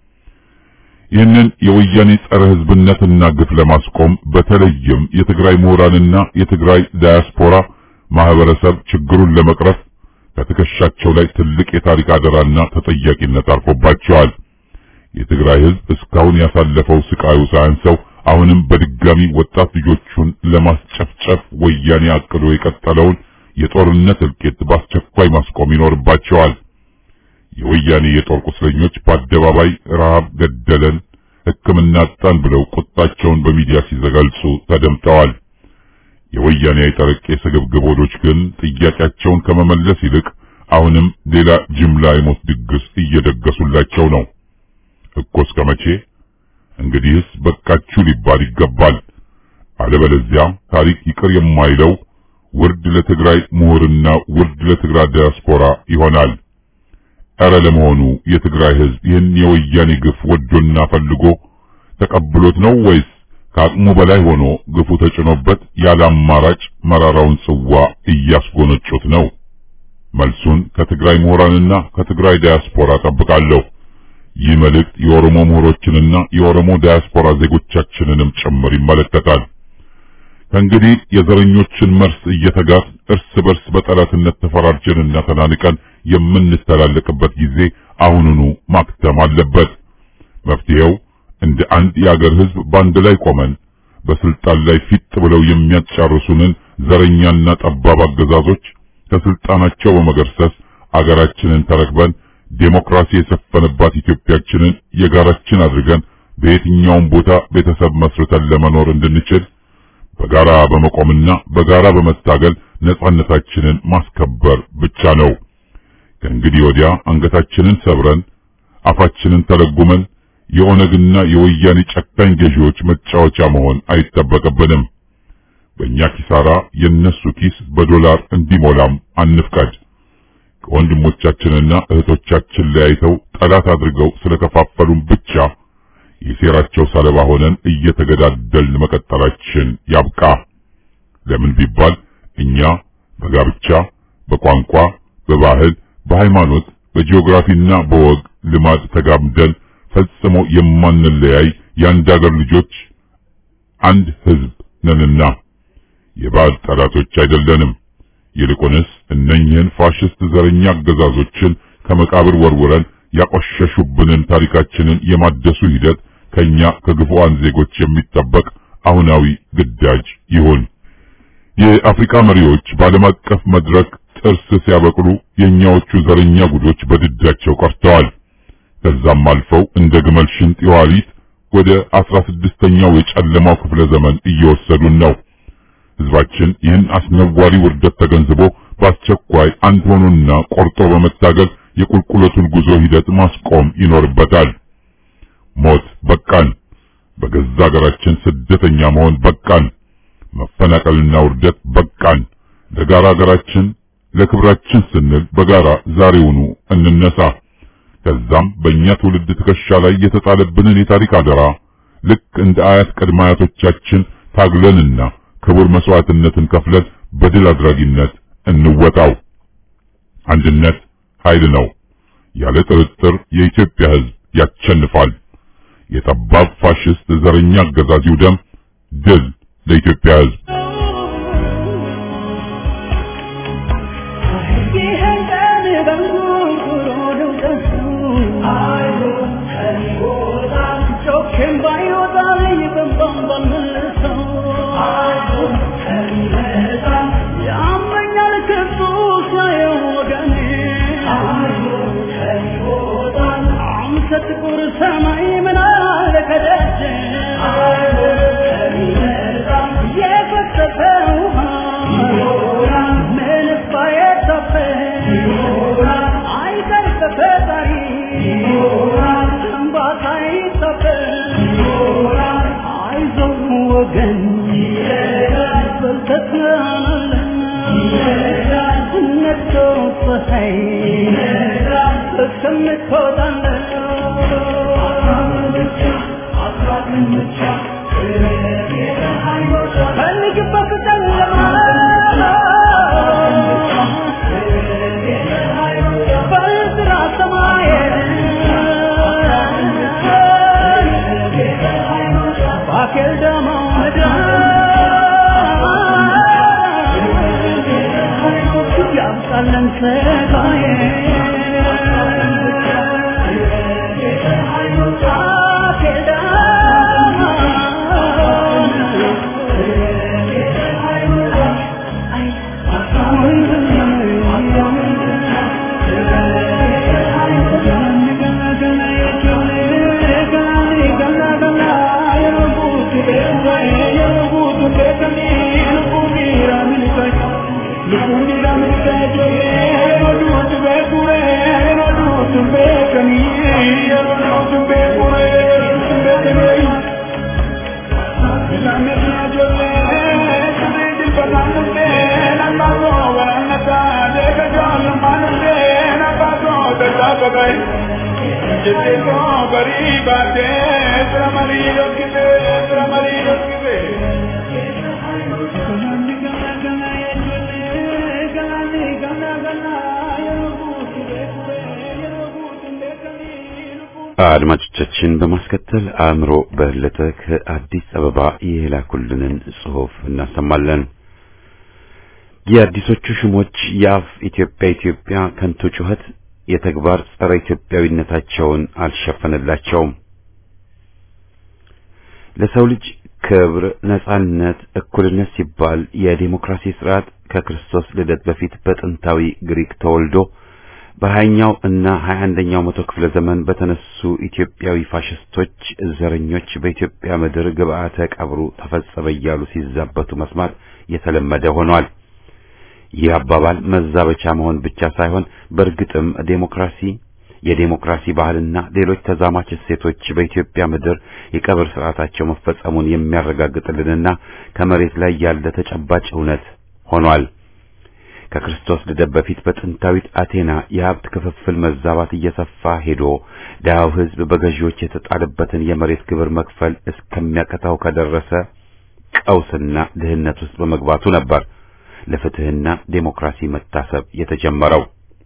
ይህንን የወያኔ ጸረ ህዝብነትና ግፍ ለማስቆም በተለይም የትግራይ ምሁራንና የትግራይ ዳያስፖራ ማህበረሰብ ችግሩን ለመቅረፍ ከትከሻቸው ላይ ትልቅ የታሪክ አደራና ተጠያቂነት አርፎባቸዋል። የትግራይ ህዝብ እስካሁን ያሳለፈው ስቃዩ ሳያንሰው አሁንም በድጋሚ ወጣት ልጆቹን ለማስጨፍጨፍ ወያኔ አቅዶ የቀጠለውን የጦርነት እልቂት በአስቸኳይ ማስቆም ይኖርባቸዋል። የወያኔ የጦር ቁስለኞች በአደባባይ ረሃብ ገደለን፣ ሕክምና አጣን ብለው ቁጣቸውን በሚዲያ ሲዘገልጹ ተደምጠዋል። የወያኔ አይጠረቄ ስግብግብ ሆዶች ግን ጥያቄያቸውን ከመመለስ ይልቅ አሁንም ሌላ ጅምላ የሞት ድግስ እየደገሱላቸው ነው እኮ እስከ መቼ? እንግዲህስ በቃችሁ ሊባል ይገባል። አለበለዚያ ታሪክ ይቅር የማይለው ውርድ ለትግራይ ምሁርና ውርድ ለትግራይ ዲያስፖራ ይሆናል። ኧረ ለመሆኑ የትግራይ ህዝብ ይህን የወያኔ ግፍ ወዶና ፈልጎ ተቀብሎት ነው ወይስ ከአቅሙ በላይ ሆኖ ግፉ ተጭኖበት ያለ አማራጭ መራራውን ጽዋ እያስጎነጩት ነው? መልሱን ከትግራይ ምሁራንና ከትግራይ ዲያስፖራ ጠብቃለሁ። ይህ መልእክት የኦሮሞ ምሁሮችንና የኦሮሞ ዲያስፖራ ዜጎቻችንንም ጭምር ይመለከታል። ከእንግዲህ የዘረኞችን መርስ እየተጋት እርስ በርስ በጠላትነት ተፈራርጀንና ተናንቀን የምንተላለቅበት ጊዜ አሁኑኑ ማክተም አለበት። መፍትሄው እንደ አንድ የአገር ህዝብ በአንድ ላይ ቆመን በስልጣን ላይ ፊት ብለው የሚያጫርሱንን ዘረኛና ጠባብ አገዛዞች ከስልጣናቸው በመገርሰስ አገራችንን ተረክበን ዴሞክራሲ የሰፈነባት ኢትዮጵያችንን የጋራችን አድርገን በየትኛውም ቦታ ቤተሰብ መስርተን ለመኖር እንድንችል በጋራ በመቆምና በጋራ በመታገል ነጻነታችንን ማስከበር ብቻ ነው። ከእንግዲህ ወዲያ አንገታችንን ሰብረን አፋችንን ተለጉመን የኦነግና የወያኔ ጨካኝ ገዢዎች መጫወቻ መሆን አይጠበቅብንም። በእኛ ኪሳራ የነሱ ኪስ በዶላር እንዲሞላም አንፍቀድ። ከወንድሞቻችንና እህቶቻችን ለያይተው ጠላት አድርገው ስለከፋፈሉን ብቻ የሴራቸው ሰለባ ሆነን እየተገዳደልን መቀጠላችን ያብቃ። ለምን ቢባል እኛ በጋብቻ፣ በቋንቋ፣ በባህል፣ በሃይማኖት፣ በጂኦግራፊና በወግ ልማድ ተጋምደን ፈጽሞ የማንለያይ የአንድ አገር ልጆች አንድ ሕዝብ ነንና የባዕድ ጠላቶች አይደለንም። ይልቁንስ እነኝህን ፋሽስት ዘረኛ አገዛዞችን ከመቃብር ወርውረን ያቆሸሹብንን ታሪካችንን የማደሱ ሂደት ከኛ ከግፉአን ዜጎች የሚጠበቅ አሁናዊ ግዳጅ ይሁን። የአፍሪካ መሪዎች በዓለም አቀፍ መድረክ ጥርስ ሲያበቅሉ የኛዎቹ ዘረኛ ጉዶች በድዳቸው ቀርተዋል። ከዛም አልፈው እንደ ግመል ሽንጥ የኋሊት ወደ አስራ ስድስተኛው የጨለማው ክፍለ ዘመን እየወሰዱን ነው። ህዝባችን ይህን አስነዋሪ ውርደት ተገንዝቦ በአስቸኳይ አንድ ሆኖና ቆርጦ በመታገል የቁልቁለቱን ጉዞ ሂደት ማስቆም ይኖርበታል። ሞት በቃን። በገዛ ሀገራችን ስደተኛ መሆን በቃን። መፈናቀልና ውርደት በቃን። ለጋራ ሀገራችን ለክብራችን ስንል በጋራ ዛሬውኑ እንነሳ። ከዛም በእኛ ትውልድ ትከሻ ላይ የተጣለብንን የታሪክ አደራ ልክ እንደ አያት ቅድመ አያቶቻችን ታግለንና ክቡር መስዋዕትነትን ከፍለን በድል አድራጊነት እንወጣው። አንድነት ኃይል ነው። ያለ ጥርጥር የኢትዮጵያ ሕዝብ ያቸንፋል። የጠባብ ፋሽስት ዘረኛ አገዛዝ ይውደም። ድል ለኢትዮጵያ ሕዝብ። ጥቁር ሰማይ ምን አለ ከደጅ የፈሰሰ ውሃ ምን ባየታፈ አይቀር ከፈጣሪ እንባታ ይታፈ አይዞህ ወገን በልተትናለን ነቶ ፀሐይ እስከምትወጣለን ፈልግበት ጨለማ በዝራ ሰማይ ባኬል ደሞ ምድር ያምጣለን ሰቃዬ አድማጮቻችን በማስከተል አእምሮ በለጠ ከአዲስ አበባ የላኩልንን ጽሑፍ እናሰማለን። የአዲሶቹ ሹሞች የአፍ ኢትዮጵያ ኢትዮጵያ ከንቱ ጩኸት የተግባር ጸረ ኢትዮጵያዊነታቸውን አልሸፈነላቸውም። ለሰው ልጅ ክብር፣ ነጻነት፣ እኩልነት ሲባል የዲሞክራሲ ስርዓት ከክርስቶስ ልደት በፊት በጥንታዊ ግሪክ ተወልዶ በሀያኛው እና ሀያ አንደኛው መቶ ክፍለ ዘመን በተነሱ ኢትዮጵያዊ ፋሽስቶች ዘረኞች በኢትዮጵያ ምድር ግብአተ ቀብሩ ተፈጸመ እያሉ ሲዛበቱ መስማት የተለመደ ሆኗል። ይህ አባባል መዛበቻ መሆን ብቻ ሳይሆን በእርግጥም ዴሞክራሲ የዴሞክራሲ ባህልና ሌሎች ተዛማች እሴቶች በኢትዮጵያ ምድር የቀብር ስርዓታቸው መፈጸሙን የሚያረጋግጥልንና ከመሬት ላይ ያለ ተጨባጭ እውነት ሆኗል። ከክርስቶስ ልደት በፊት በጥንታዊት አቴና የሀብት ክፍፍል መዛባት እየሰፋ ሄዶ ድሃው ሕዝብ በገዢዎች የተጣለበትን የመሬት ግብር መክፈል እስከሚያቀታው ከደረሰ ቀውስና ድህነት ውስጥ በመግባቱ ነበር ለፍትህና ዴሞክራሲ መታሰብ የተጀመረው።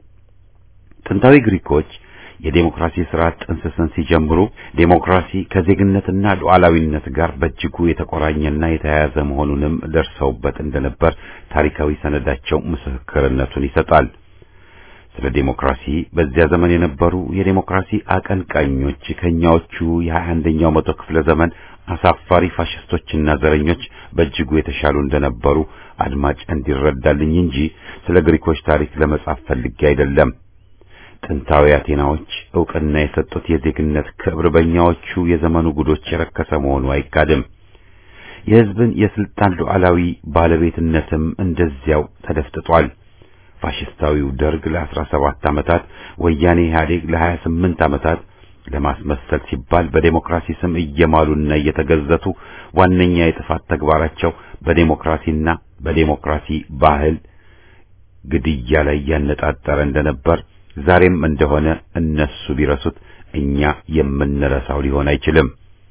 ጥንታዊ ግሪኮች የዴሞክራሲ ስርዓት ጥንስስን ሲጀምሩ ዴሞክራሲ ከዜግነትና ሉዓላዊነት ጋር በእጅጉ የተቆራኘና የተያያዘ መሆኑንም ደርሰውበት እንደነበር ታሪካዊ ሰነዳቸው ምስክርነቱን ይሰጣል። ስለ ዴሞክራሲ በዚያ ዘመን የነበሩ የዴሞክራሲ አቀንቃኞች ከኛዎቹ የሀያ አንደኛው መቶ ክፍለ ዘመን አሳፋሪ ፋሽስቶችና ዘረኞች በእጅጉ የተሻሉ እንደነበሩ አድማጭ እንዲረዳልኝ እንጂ ስለ ግሪኮች ታሪክ ለመጻፍ ፈልጌ አይደለም። ጥንታዊ አቴናዎች ዕውቅና የሰጡት የዜግነት ክብር በእኛዎቹ የዘመኑ ጉዶች የረከሰ መሆኑ አይካድም። የሕዝብን የስልጣን ሉዓላዊ ባለቤትነትም እንደዚያው ተደፍጥጧል። ፋሽስታዊው ደርግ ለአስራ ሰባት ዓመታት፣ ወያኔ ኢህአዴግ ለሀያ ስምንት ዓመታት ለማስመሰል ሲባል በዴሞክራሲ ስም እየማሉና እየተገዘቱ ዋነኛ የጥፋት ተግባራቸው በዴሞክራሲና በዴሞክራሲ ባህል ግድያ ላይ ያነጣጠረ እንደነበር ዛሬም እንደሆነ እነሱ ቢረሱት እኛ የምንረሳው ሊሆን አይችልም።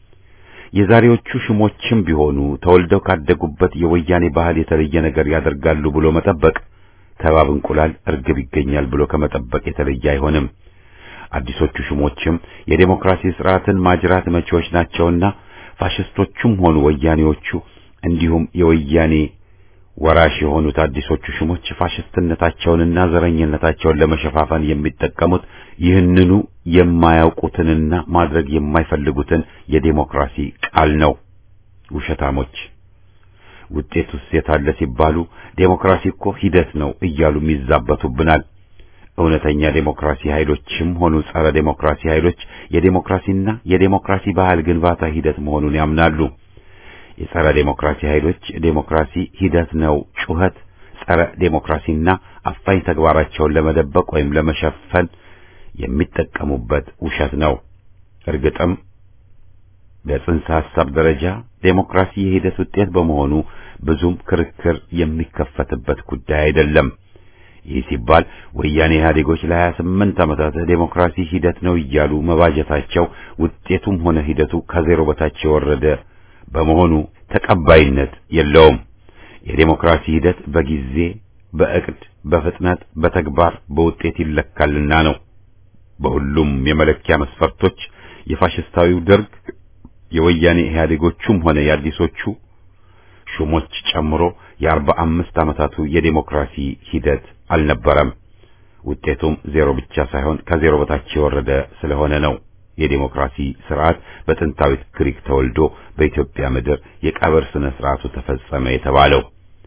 የዛሬዎቹ ሽሞችም ቢሆኑ ተወልደው ካደጉበት የወያኔ ባህል የተለየ ነገር ያደርጋሉ ብሎ መጠበቅ ከባብ እንቁላል እርግብ ይገኛል ብሎ ከመጠበቅ የተለየ አይሆንም። አዲሶቹ ሽሞችም የዴሞክራሲ ስርዓትን ማጅራት መቺዎች ናቸውና ፋሽስቶቹም ሆኑ ወያኔዎቹ እንዲሁም የወያኔ ወራሽ የሆኑት አዲሶቹ ሽሞች ፋሽስትነታቸውንና ዘረኝነታቸውን ለመሸፋፈን የሚጠቀሙት ይህንኑ የማያውቁትንና ማድረግ የማይፈልጉትን የዴሞክራሲ ቃል ነው። ውሸታሞች ውጤቱስ የታለ ሲባሉ ዴሞክራሲ እኮ ሂደት ነው እያሉም ይዛበቱብናል። እውነተኛ ዴሞክራሲ ኃይሎችም ሆኑ ጸረ ዴሞክራሲ ኃይሎች የዴሞክራሲና የዴሞክራሲ ባህል ግንባታ ሂደት መሆኑን ያምናሉ። የጸረ ዴሞክራሲ ኃይሎች ዴሞክራሲ ሂደት ነው ጩኸት ጸረ ዴሞክራሲና አፋኝ ተግባራቸውን ለመደበቅ ወይም ለመሸፈን የሚጠቀሙበት ውሸት ነው። እርግጥም በጽንሰ ሐሳብ ደረጃ ዴሞክራሲ የሂደት ውጤት በመሆኑ ብዙም ክርክር የሚከፈትበት ጉዳይ አይደለም። ይህ ሲባል ወያኔ ኢህአዴጎች ለሀያ ስምንት ዓመታት ዴሞክራሲ ሂደት ነው እያሉ መባጀታቸው ውጤቱም ሆነ ሂደቱ ከዜሮ በታች የወረደ በመሆኑ ተቀባይነት የለውም። የዴሞክራሲ ሂደት በጊዜ፣ በእቅድ፣ በፍጥነት፣ በተግባር፣ በውጤት ይለካልና ነው። በሁሉም የመለኪያ መስፈርቶች የፋሽስታዊው ደርግ የወያኔ ኢህአዴጎቹም ሆነ የአዲሶቹ ሹሞች ጨምሮ የአርባ አምስት ዓመታቱ የዴሞክራሲ ሂደት አልነበረም። ውጤቱም ዜሮ ብቻ ሳይሆን ከዜሮ በታች የወረደ ስለሆነ ነው። የዴሞክራሲ ስርዓት በጥንታዊት ግሪክ ተወልዶ በኢትዮጵያ ምድር የቀብር ስነ ስርዓቱ ተፈጸመ የተባለው።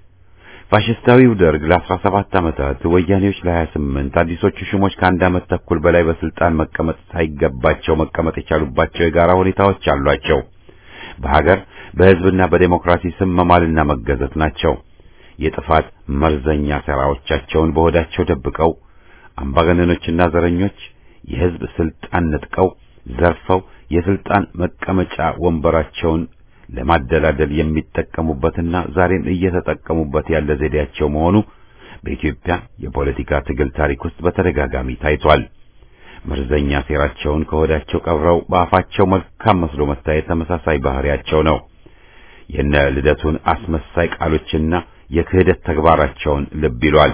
ፋሽስታዊው ደርግ ለአስራ ሰባት ዓመታት፣ ወያኔዎች ለሀያ ስምንት አዲሶቹ ሹሞች ከአንድ ዓመት ተኩል በላይ በስልጣን መቀመጥ ሳይገባቸው መቀመጥ የቻሉባቸው የጋራ ሁኔታዎች አሏቸው። በሀገር በሕዝብና በዴሞክራሲ ስም መማልና መገዘት ናቸው። የጥፋት መርዘኛ ሥራዎቻቸውን በሆዳቸው ደብቀው አምባገነኖችና ዘረኞች የሕዝብ ስልጣን ነጥቀው ዘርፈው የስልጣን መቀመጫ ወንበራቸውን ለማደላደል የሚጠቀሙበትና ዛሬም እየተጠቀሙበት ያለ ዘዴያቸው መሆኑ በኢትዮጵያ የፖለቲካ ትግል ታሪክ ውስጥ በተደጋጋሚ ታይቷል። መርዘኛ ሴራቸውን ከሆዳቸው ቀብረው በአፋቸው መልካም መስሎ መታየት ተመሳሳይ ባህሪያቸው ነው። የነ ልደቱን አስመሳይ ቃሎችና የክህደት ተግባራቸውን ልብ ይሏል።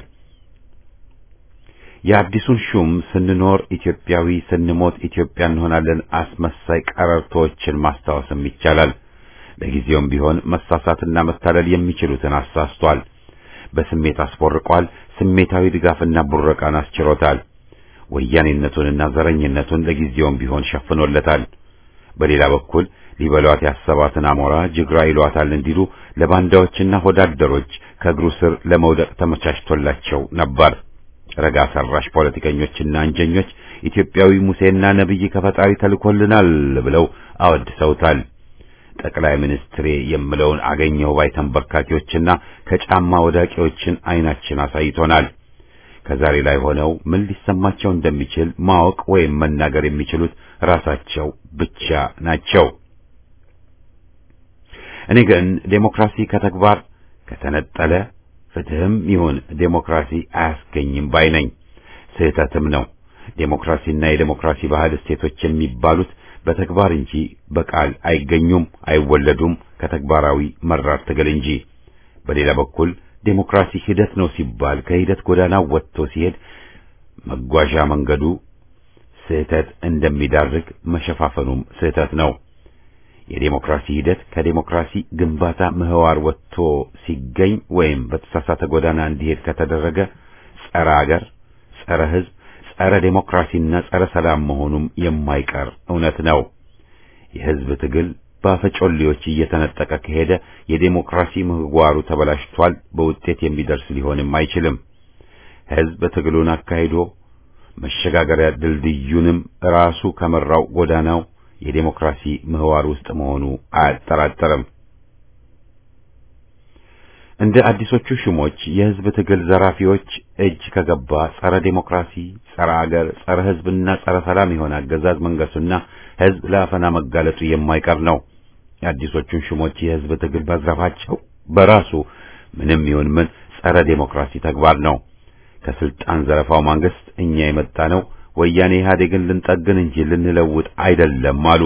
የአዲሱን ሹም ስንኖር ኢትዮጵያዊ ስንሞት ኢትዮጵያ እንሆናለን አስመሳይ ቀረርቶዎችን ማስታወስም ይቻላል። ለጊዜውም ቢሆን መሳሳትና መታለል የሚችሉትን አሳስቷል። በስሜት አስቦርቋል። ስሜታዊ ድጋፍና ቡረቃን አስችሮታል። ወያኔነቱንና ዘረኝነቱን ለጊዜውም ቢሆን ሸፍኖለታል። በሌላ በኩል ሊበሏት ያሰባትን አሞራ ጅግራ ይሏታል እንዲሉ ለባንዳዎችና ሆዳደሮች ከእግሩ ስር ለመውደቅ ተመቻችቶላቸው ነበር። ረጋ ሰራሽ ፖለቲከኞችና አንጀኞች ኢትዮጵያዊ ሙሴና ነቢይ ከፈጣሪ ተልኮልናል ብለው አወድሰውታል። ጠቅላይ ሚኒስትሬ የምለውን አገኘው ባይ ተንበርካኪዎችና ከጫማ ወዳቂዎችን አይናችን አሳይቶናል። ከዛሬ ላይ ሆነው ምን ሊሰማቸው እንደሚችል ማወቅ ወይም መናገር የሚችሉት ራሳቸው ብቻ ናቸው። እኔ ግን ዴሞክራሲ ከተግባር ከተነጠለ ፍትህም ይሁን ዴሞክራሲ አያስገኝም ባይ ነኝ። ስህተትም ነው። ዴሞክራሲና የዴሞክራሲ ባህል እሴቶች የሚባሉት በተግባር እንጂ በቃል አይገኙም፣ አይወለዱም ከተግባራዊ መራር ትግል እንጂ። በሌላ በኩል ዴሞክራሲ ሂደት ነው ሲባል ከሂደት ጎዳና ወጥቶ ሲሄድ መጓዣ መንገዱ ስህተት እንደሚዳርግ መሸፋፈኑም ስህተት ነው። የዴሞክራሲ ሂደት ከዴሞክራሲ ግንባታ ምህዋር ወጥቶ ሲገኝ ወይም በተሳሳተ ጎዳና እንዲሄድ ከተደረገ ጸረ አገር፣ ጸረ ሕዝብ፣ ጸረ ዴሞክራሲና ጸረ ሰላም መሆኑም የማይቀር እውነት ነው። የሕዝብ ትግል በአፈጮሌዎች እየተነጠቀ ከሄደ የዴሞክራሲ ምህዋሩ ተበላሽቷል፣ በውጤት የሚደርስ ሊሆንም አይችልም። ሕዝብ ትግሉን አካሂዶ መሸጋገሪያ ድልድዩንም ራሱ ከመራው ጎዳናው የዴሞክራሲ ምህዋር ውስጥ መሆኑ አያጠራጠርም። እንደ አዲሶቹ ሹሞች የሕዝብ ትግል ዘራፊዎች እጅ ከገባ ጸረ ዴሞክራሲ፣ ጸረ አገር፣ ጸረ ሕዝብና ጸረ ሰላም የሆነ አገዛዝ መንገሱና ሕዝብ ለአፈና መጋለጡ የማይቀር ነው። የአዲሶቹን ሹሞች የሕዝብ ትግል መዝረፋቸው በራሱ ምንም ይሁን ምን ጸረ ዴሞክራሲ ተግባር ነው። ከስልጣን ዘረፋው ማንግስት እኛ የመጣ ነው ወያኔ ኢህአዴግን ልንጠግን እንጂ ልንለውጥ አይደለም አሉ።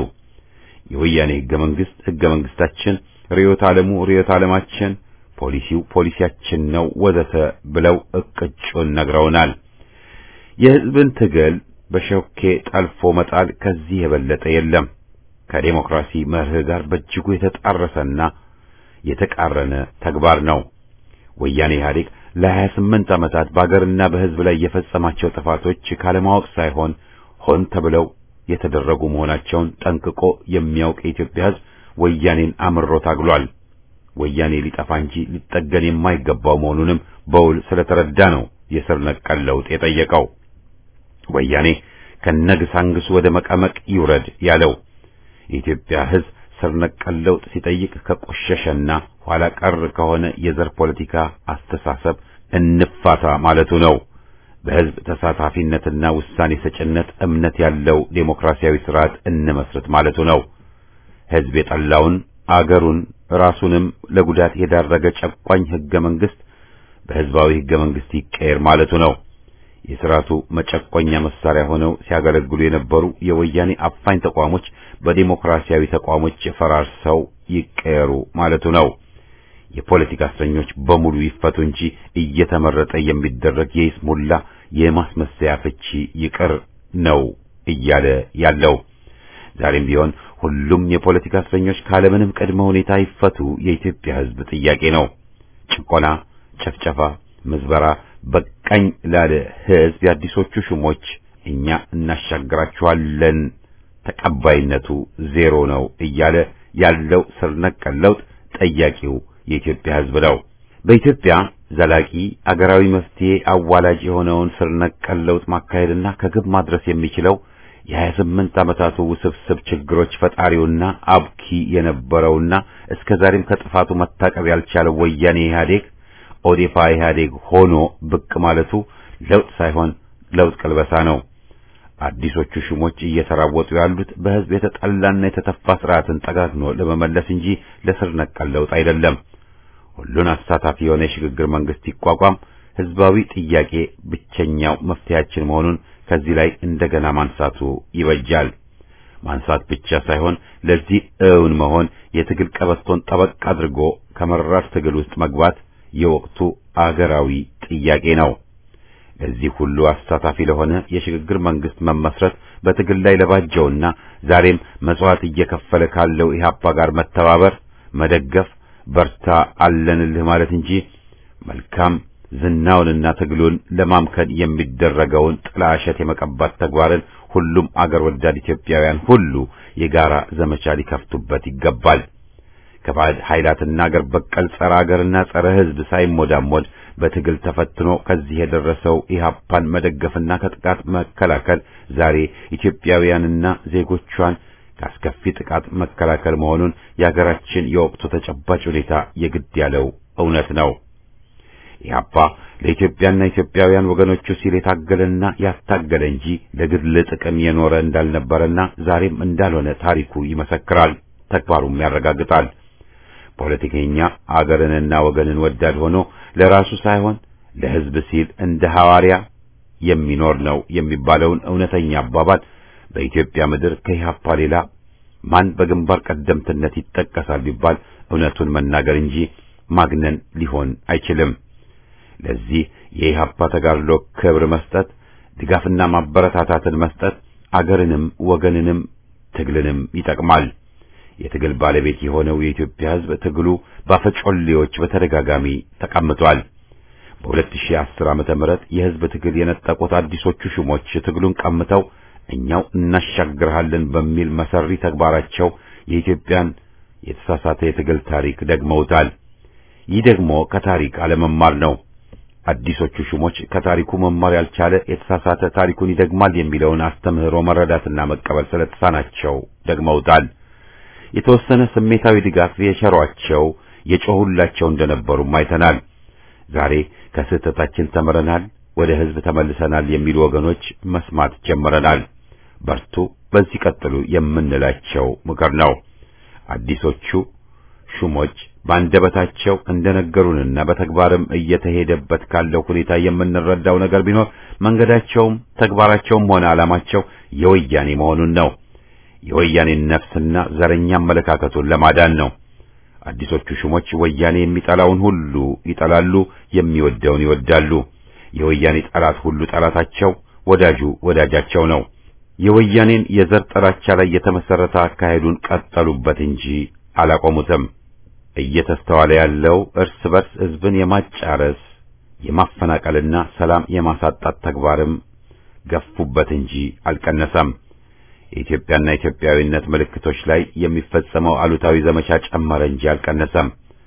የወያኔ ህገ መንግስት ህገ መንግስታችን፣ ርዕዮተ ዓለሙ ርዕዮተ ዓለማችን፣ ፖሊሲው ፖሊሲያችን ነው ወዘተ ብለው እቅጩን ነግረውናል። የህዝብን ትግል በሾኬ ጠልፎ መጣል ከዚህ የበለጠ የለም። ከዴሞክራሲ መርህ ጋር በእጅጉ የተጣረሰና የተቃረነ ተግባር ነው። ወያኔ ኢህአዴግ ለሀያ ስምንት ዓመታት በአገርና በህዝብ ላይ የፈጸማቸው ጥፋቶች ካለማወቅ ሳይሆን ሆን ተብለው የተደረጉ መሆናቸውን ጠንቅቆ የሚያውቅ የኢትዮጵያ ህዝብ ወያኔን አምሮ ታግሏል። ወያኔ ሊጠፋ እንጂ ሊጠገን የማይገባው መሆኑንም በውል ስለተረዳ ነው የስር ነቀል ለውጥ የጠየቀው። ወያኔ ከነግሳንግሱ ወደ መቀመቅ ይውረድ ያለው የኢትዮጵያ ህዝብ ስር ነቀል ለውጥ ሲጠይቅ ከቆሸሸና ኋላ ቀር ከሆነ የዘር ፖለቲካ አስተሳሰብ እንፋታ ማለቱ ነው። በህዝብ ተሳታፊነትና ውሳኔ ሰጭነት እምነት ያለው ዴሞክራሲያዊ ስርዓት እንመስርት ማለቱ ነው። ህዝብ የጠላውን አገሩን ራሱንም ለጉዳት የዳረገ ጨቋኝ ህገ መንግስት በህዝባዊ ህገ መንግስት ይቀየር ማለቱ ነው። የስርዓቱ መጨቆኛ መሳሪያ ሆነው ሲያገለግሉ የነበሩ የወያኔ አፋኝ ተቋሞች በዲሞክራሲያዊ ተቋሞች ፈራርሰው ይቀየሩ ማለቱ ነው። የፖለቲካ እስረኞች በሙሉ ይፈቱ እንጂ እየተመረጠ የሚደረግ የይስሙላ የማስመሰያ ፍቺ ይቅር ነው እያለ ያለው። ዛሬም ቢሆን ሁሉም የፖለቲካ እስረኞች ካለምንም ቅድመ ሁኔታ ይፈቱ የኢትዮጵያ ህዝብ ጥያቄ ነው። ጭቆና፣ ጨፍጨፋ፣ ምዝበራ በቃኝ ላለ ህዝብ የአዲሶቹ ሹሞች እኛ እናሻግራችኋለን ተቀባይነቱ ዜሮ ነው እያለ ያለው ስር ነቀል ለውጥ ጠያቂው የኢትዮጵያ ህዝብ ነው። በኢትዮጵያ ዘላቂ አገራዊ መፍትሄ አዋላጅ የሆነውን ስር ነቀል ለውጥ ማካሄድና ከግብ ማድረስ የሚችለው የሀያ ስምንት ዓመታቱ ውስብስብ ችግሮች ፈጣሪውና አብኪ የነበረውና እስከ ዛሬም ከጥፋቱ መታቀብ ያልቻለው ወያኔ ኢህአዴግ ኦዴፓ ኢህአዴግ ሆኖ ብቅ ማለቱ ለውጥ ሳይሆን ለውጥ ቅልበሳ ነው። አዲሶቹ ሹሞች እየተራወጡ ያሉት በህዝብ የተጠላና የተተፋ ስርዓትን ጠጋግኖ ለመመለስ እንጂ ለስር ነቀል ለውጥ አይደለም። ሁሉን አሳታፊ የሆነ የሽግግር መንግስት ይቋቋም፣ ህዝባዊ ጥያቄ ብቸኛው መፍትሄያችን መሆኑን ከዚህ ላይ እንደገና ማንሳቱ ይበጃል። ማንሳት ብቻ ሳይሆን ለዚህ እውን መሆን የትግል ቀበቶን ጠበቅ አድርጎ ከመራር ትግል ውስጥ መግባት የወቅቱ አገራዊ ጥያቄ ነው። ለዚህ ሁሉ አሳታፊ ለሆነ የሽግግር መንግስት መመስረት በትግል ላይ ለባጀውና ዛሬም መስዋዕት እየከፈለ ካለው ኢህአፓ ጋር መተባበር፣ መደገፍ፣ በርታ አለንልህ ማለት እንጂ መልካም ዝናውንና ትግሉን ለማምከን የሚደረገውን ጥላሸት የመቀባት ተግባርን ሁሉም አገር ወዳድ ኢትዮጵያውያን ሁሉ የጋራ ዘመቻ ሊከፍቱበት ይገባል። ከባዕድ ኃይላትና አገር በቀል ጸረ አገርና ጸረ ሕዝብ ሳይሞዳሞድ በትግል ተፈትኖ ከዚህ የደረሰው ኢህአፓን መደገፍና ከጥቃት መከላከል ዛሬ ኢትዮጵያውያንና ዜጎቿን ከአስከፊ ጥቃት መከላከል መሆኑን የሀገራችን የወቅቱ ተጨባጭ ሁኔታ የግድ ያለው እውነት ነው። ኢህአፓ ለኢትዮጵያና ኢትዮጵያውያን ወገኖቹ ሲል የታገለና ያስታገለ እንጂ ለግል ጥቅም የኖረ እንዳልነበረና ዛሬም እንዳልሆነ ታሪኩ ይመሰክራል፣ ተግባሩም ያረጋግጣል። ፖለቲከኛ አገርንና ወገንን ወዳድ ሆኖ ለራሱ ሳይሆን ለሕዝብ ሲል እንደ ሐዋርያ የሚኖር ነው የሚባለውን እውነተኛ አባባል በኢትዮጵያ ምድር ከኢህአፓ ሌላ ማን በግንባር ቀደምትነት ይጠቀሳል ቢባል እውነቱን መናገር እንጂ ማግነን ሊሆን አይችልም። ለዚህ የኢህአፓ ተጋድሎ ክብር መስጠት፣ ድጋፍና ማበረታታትን መስጠት አገርንም ወገንንም ትግልንም ይጠቅማል። የትግል ባለቤት የሆነው የኢትዮጵያ ሕዝብ ትግሉ ባፈጮሌዎች በተደጋጋሚ ተቀምጧል። በ2010 ዓመተ ምህረት የሕዝብ ትግል የነጠቁት አዲሶቹ ሹሞች ትግሉን ቀምተው እኛው እናሻግርሃለን በሚል መሰሪ ተግባራቸው የኢትዮጵያን የተሳሳተ የትግል ታሪክ ደግመውታል። ይህ ደግሞ ከታሪክ አለመማር ነው። አዲሶቹ ሹሞች ከታሪኩ መማር ያልቻለ የተሳሳተ ታሪኩን ይደግማል የሚለውን አስተምህሮ መረዳትና መቀበል ስለተሳናቸው ደግመውታል። የተወሰነ ስሜታዊ ድጋፍ የቸሯቸው የጮሁላቸው እንደነበሩም አይተናል። ዛሬ ከስህተታችን ተምረናል፣ ወደ ሕዝብ ተመልሰናል የሚሉ ወገኖች መስማት ጀምረናል። በርቱ፣ በዚህ ቀጥሉ የምንላቸው ምክር ነው። አዲሶቹ ሹሞች በአንደበታቸው እንደነገሩንና በተግባርም እየተሄደበት ካለው ሁኔታ የምንረዳው ነገር ቢኖር መንገዳቸውም ተግባራቸውም ሆነ ዓላማቸው የወያኔ መሆኑን ነው። የወያኔን ነፍስና ዘረኛ አመለካከቱን ለማዳን ነው። አዲሶቹ ሹሞች ወያኔ የሚጠላውን ሁሉ ይጠላሉ፣ የሚወደውን ይወዳሉ። የወያኔ ጠላት ሁሉ ጠላታቸው፣ ወዳጁ ወዳጃቸው ነው። የወያኔን የዘር ጥላቻ ላይ የተመሰረተ አካሄዱን ቀጠሉበት እንጂ አላቆሙትም። እየተስተዋለ ያለው እርስ በርስ ሕዝብን የማጫረስ የማፈናቀልና ሰላም የማሳጣት ተግባርም ገፉበት እንጂ አልቀነሰም። የኢትዮጵያና ኢትዮጵያዊነት ምልክቶች ላይ የሚፈጸመው አሉታዊ ዘመቻ ጨመረ እንጂ አልቀነሰም።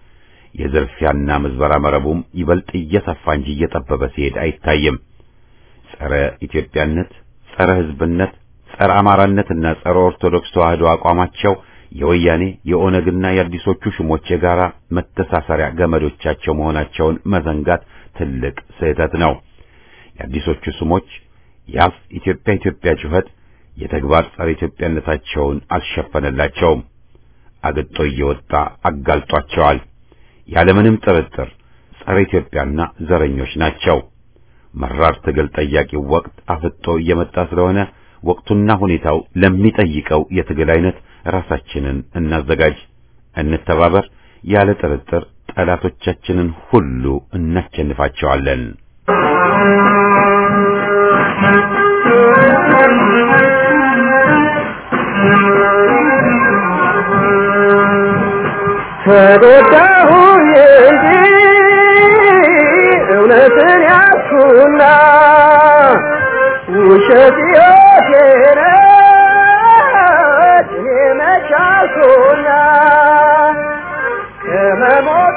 የዝርፊያና ምዝበራ መረቡም ይበልጥ እየሰፋ እንጂ እየጠበበ ሲሄድ አይታይም። ጸረ ኢትዮጵያነት፣ ጸረ ሕዝብነት፣ ጸረ አማራነትና ጸረ ኦርቶዶክስ ተዋህዶ አቋማቸው የወያኔ የኦነግና የአዲሶቹ ሹሞች የጋራ መተሳሰሪያ ገመዶቻቸው መሆናቸውን መዘንጋት ትልቅ ስህተት ነው። የአዲሶቹ ሹሞች የአፍ ኢትዮጵያ ኢትዮጵያ ጩኸት የተግባር ጸረ ኢትዮጵያነታቸውን አልሸፈነላቸውም። አግጦ እየወጣ አጋልጧቸዋል። ያለምንም ጥርጥር ጸረ ኢትዮጵያና ዘረኞች ናቸው። መራር ትግል ጠያቂው ወቅት አፍጦ እየመጣ ስለሆነ ወቅቱና ሁኔታው ለሚጠይቀው የትግል አይነት ራሳችንን እናዘጋጅ፣ እንተባበር። ያለ ጥርጥር ጠላቶቻችንን ሁሉ እናሸንፋቸዋለን። ተጎዳሁ እንጂ እውነትን ያዝኩና ውሸት ሕይወቴ ነች እኔ መቻልኩና ከመሞት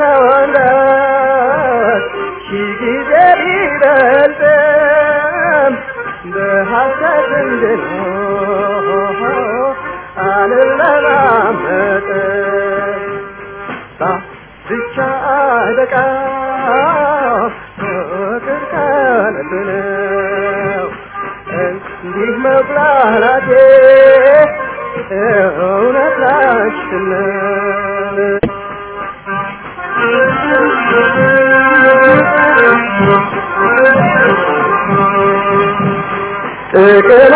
መሰወንበት ሺህ ጊዜ ቢበልጥም በሐሰት እንድኖር አልለማመጥም ብቻ አለቃ ፍቅር ከልብ ነው እንዲህ መብላላቴ እውነት ላችን ጥቅም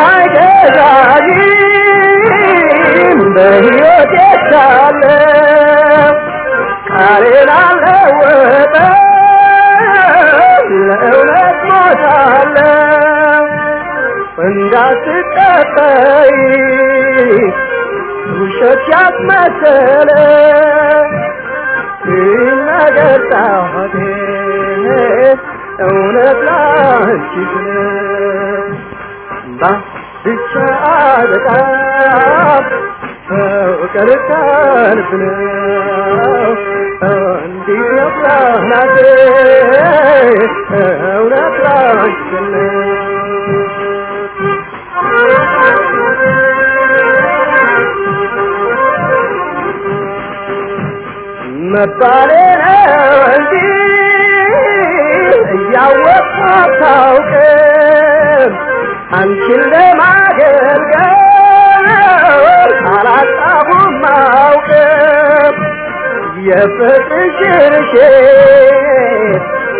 አይገዛኝም በሕይወት የሳለው ቃሌን አልለወጥም ለእውነት ሞታለሁ እንዳትጠጠይ ውሸት ያስመሰለ ይነገር ጣቴ እውነት ላንቺ ስለ ብቻ በጣም ፍቅር ከልብ ነው እንዲህ ነፍራናቴ እውነት ላንቺ ነው መባሌ ነው እንጂ እያወቅሁ አታውቅም አንቺን ለማገልገል አላጣሁም አውቅም የፍቅርሽ ርሼት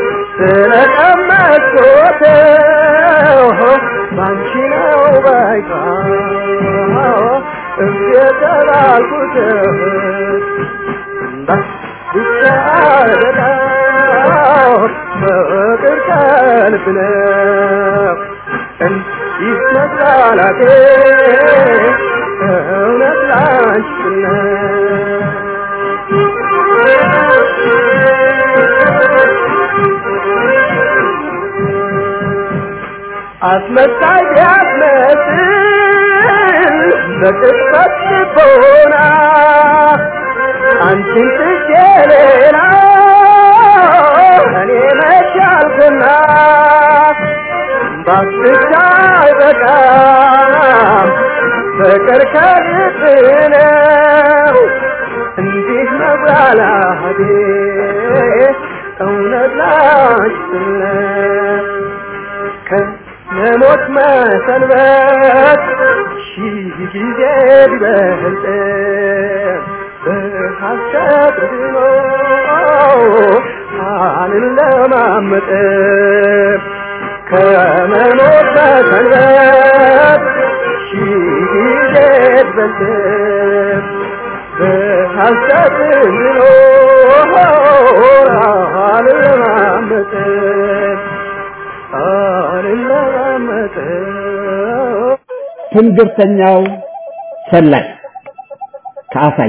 ስለቀመስኩት ባንቺ ነው ባይታ እየተባልኩት ብቻ አደራው ፍቅር ከልብ ነው እንዲህ መጽናናቴ እውነት ላንቺ አስመሳይ ቢያስመስል በቅጽበት ልቦና አንቺን ትቼ ሌላ እኔ መቻልኩና ባስቻ አይበቃም ፍቅር ከልብ ነው እንዲህ መብላላቴ እውነት ላንቺ ነው ከመሞት መሰንበት ሺህ ጊዜ ቢበልጥ በሐሰት ድኖ አልለማመጥ ከመሞት መሰንበት ሺህ ጊዜ ቢበልጥ በሐሰት ድኖ አልለማመጥ ትንግርተኛው ሰላይ ከአሳየ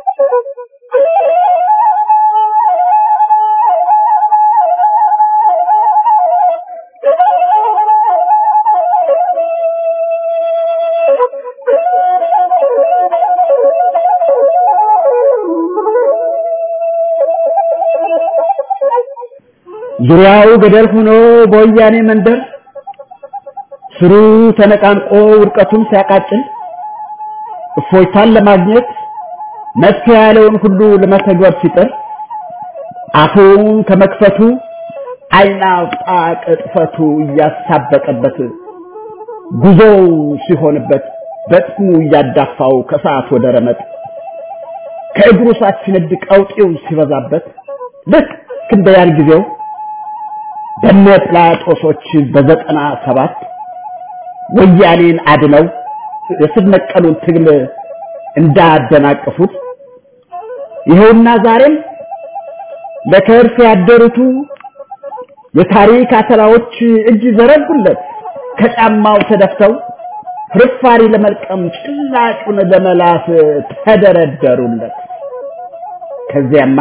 ዙሪያው ገደል ሆኖ በወያኔ መንደር ስሩ ተነቃንቆ ውድቀቱን ሲያቃጭል እፎይታን ለማግኘት መፍትሄ ያለውን ሁሉ ለመተግበር ሲጥር አፉን ከመክፈቱ አይናውጣ ቅጥፈቱ እያሳበቀበት ጉዞው ሲሆንበት በጥሙ እያዳፋው ከሰዓት ወደ ረመጥ ከእግሩ ሳት ሲነድ ቀውጤው ሲበዛበት ልክ እንደ ያን ጊዜው በነ ጲላጦሶች በዘጠና ሰባት ወያኔን አድነው የስር ነቀሉን ትግል እንዳደናቀፉት ይኸውና ዛሬም ለከርስ ያደሩቱ የታሪክ አተላዎች እጅ ዘረጉለት ከጫማው ተደፍተው ፍርፋሪ ለመልቀም ጭላጩን ለመላስ ተደረደሩለት። ከዚያማ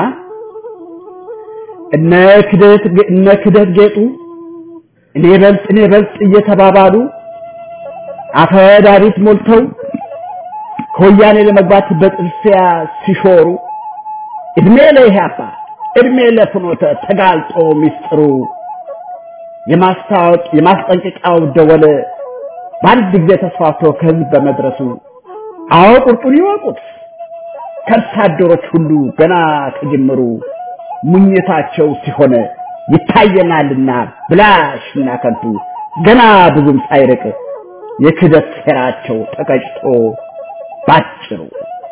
እነ ክደት እነ ክደት ጌጡ እኔ በልጥ እኔ በልጥ እየተባባሉ አፈዳሪት ሞልተው ከወያኔ ለመግባት በጥልፊያ ሲሾሩ እድሜ ለኢህአፓ እድሜ ለፍኖተ ተጋልጦ ሚስጥሩ የማስታወቅ የማስጠንቀቂያው ደወል በአንድ ጊዜ ተስፋፍቶ ከህዝብ በመድረሱ አዎ ቁርጡን ይወቁት ከርሳ አደሮች ሁሉ ገና ከጅምሩ ሙኝታቸው ሲሆን ይታየናልና ብላሽና ከንቱ ገና ብዙም ሳይርቅ የክደት ሴራቸው ተቀጭቶ ባጭሩ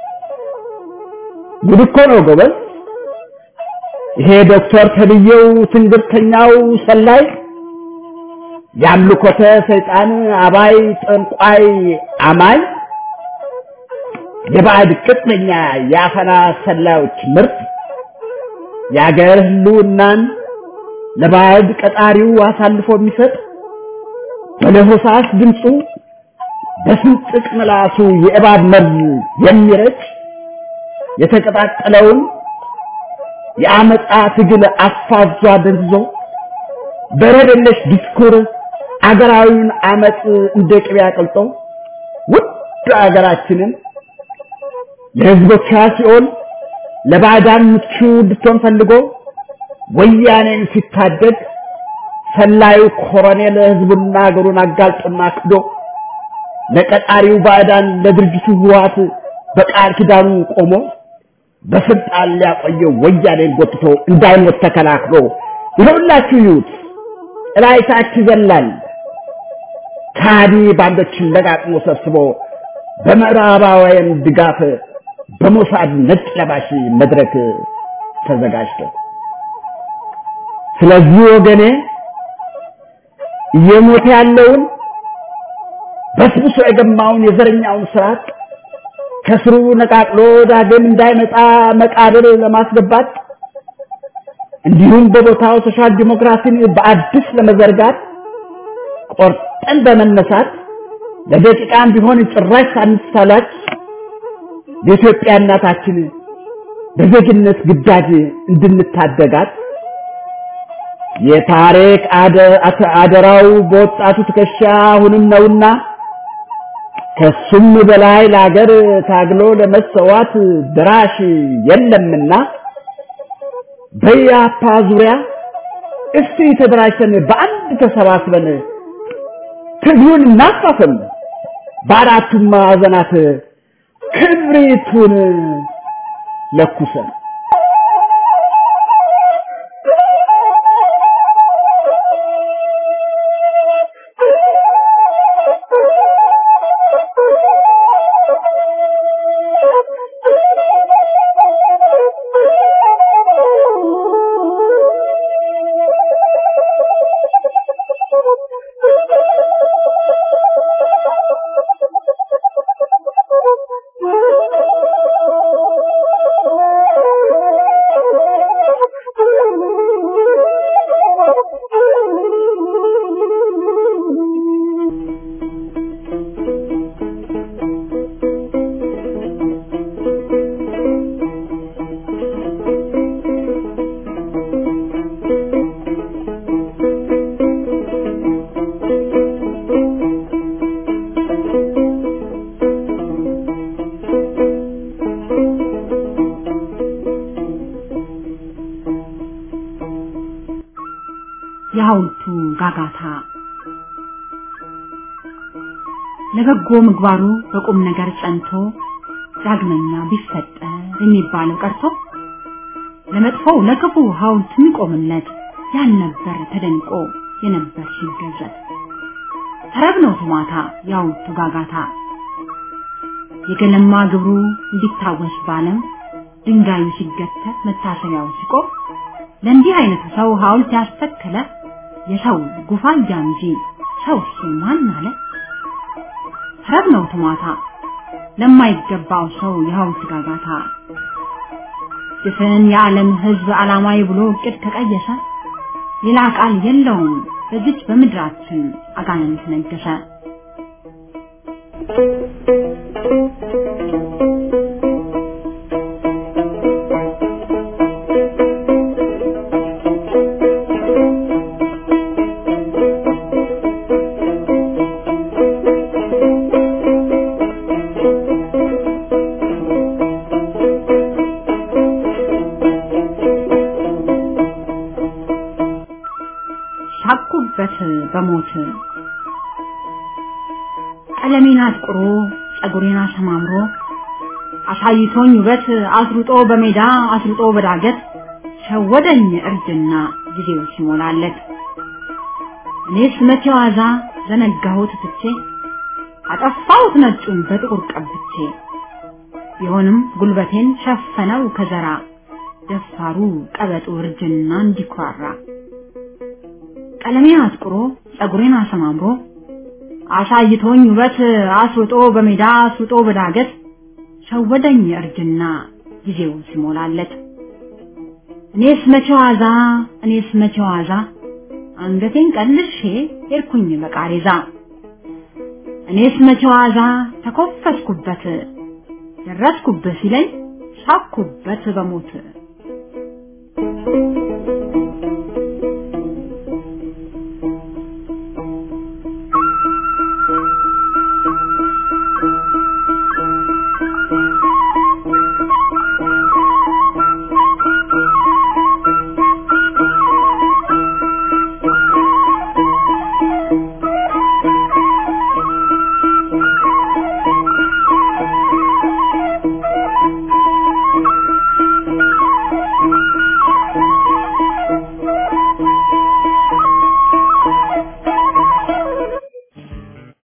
ጉድ እኮ ነው ጎበዝ። ይሄ ዶክተር ተብዬው ትንግርተኛው ሰላይ የአምልኮተ ሰይጣን አባይ ጠንቋይ አማኝ የባዕድ ቅጥነኛ የአፈና ሰላዮች ምርት የአገር ህልውናን ለባዕድ ቀጣሪው አሳልፎ የሚሰጥ በለሆሳስ ድምፁ በስንጥቅ ምላሱ የእባብ መርዝ የሚረጭ የተቀጣጠለውን የአመፃ ትግል አፋዟ ደንዝዞ በረደለሽ ዲስኩር አገራዊውን አመፅ እንደ ቅቤ አቅልጦ ውድ አገራችንን ለህዝቦቿ ሲኦል ለባዕዳን ምቹ እንድትሆን ፈልጎ ወያኔን ሲታደግ ሰላዩ ኮሎኔል ህዝቡና አገሩን አጋልጦና ክዶ ለቀጣሪው ባዕዳን ለድርጅቱ ህወሓት በቃል ኪዳኑ ቆሞ በስልጣን ሊያቆየው ወያኔን ጎትቶ እንዳይሞት ተከላክሎ ይኸውላችሁ ይዩት ጥላይታች ይዘላል ካዲ ባንዶችን ለቃቅሞ ሰብስቦ በምዕራባውያን ድጋፍ በሞሳድ ነጭ ለባሽ መድረክ ተዘጋጅቶ ስለዚህ ወገኔ እየሞተ ያለውን በስብሶ የገማውን የዘረኛውን ስርዓት ከስሩ ነቃቅሎ ዳግም እንዳይመጣ መቃብር ለማስገባት እንዲሁም በቦታው ሶሻል ዲሞክራሲን በአዲስ ለመዘርጋት ቆርጠን በመነሳት ለደቂቃም ቢሆን ጭራሽ ሳንሳላች የኢትዮጵያ እናታችን በዜግነት ግዳጅ እንድንታደጋት የታሪክ አደራው በወጣቱ ትከሻ አሁንም ነውና ከሱም በላይ ለሀገር ታግሎ ለመሰዋት ድራሽ የለምና በያፓ ዙሪያ እስቲ ተደራጅተን በአንድ ተሰባስበን ትግሉን እናፋፍም፣ በአራቱም ማዕዘናት ክብሪቱን ለኩሰን የሐውልቱ ጋጋታ ለበጎ ምግባሩ በቁም ነገር ጸንቶ ዳግመኛ ቢፈጠር የሚባለው ቀርቶ ለመጥፎው ለክፉ ሐውልት የሚቆምለት ያልነበር ተደንቆ የነበር ሲገዘት ተረብ ነው ቱማታ የሐውልቱ ጋጋታ የገለማ ግብሩ እንዲታወስ ባለም ድንጋዩ ሲገተር መታሰቢያው ሲቆም ለእንዲህ አይነቱ ሰው ሐውልት ያስተከለ የሰው ጉፋያ እንጂ ሰው ማን አለ? ተረብ ነው ትማታ ለማይገባው ሰው የሐውልት ጋጋታ ድፍን የዓለም ሕዝብ ዓላማዊ ብሎ እቅድ ከቀየሰ ሌላ ቃል የለውም በዚች በምድራችን አጋንንት ነገሰ። ሳኩበት በሞት ቀለሜን አጥቁሮ ጸጉሬን አሰማምሮ አሳይቶኝ ውበት አስሩጦ በሜዳ አስሩጦ በዳገት ሸወደኝ እርጅና ጊዜው ሲሞላለት እኔስ መቼ ዋዛ ዘነጋሁት ትቼ አጠፋሁት ነጩን በጥቁር ቀብቼ ቢሆንም ጉልበቴን ሸፈነው ከዘራ ደፋሩ ቀበጡ እርጅና እንዲኩራራ ቀለሜን አጥቁሮ ጸጉሬን አሰማምሮ አሳይቶኝ ውበት አስውጦ በሜዳ አስውጦ በዳገት ሸወደኝ እርጅና ጊዜው ሲሞላለት እኔስ መቼ ዋዛ እኔስ መቼ ዋዛ አንገቴን ቀልሼ ሄድኩኝ በቃሬዛ እኔስ መቼ ዋዛ ተኮፈስኩበት ደረስኩበት ሲለኝ ሳኩበት በሞት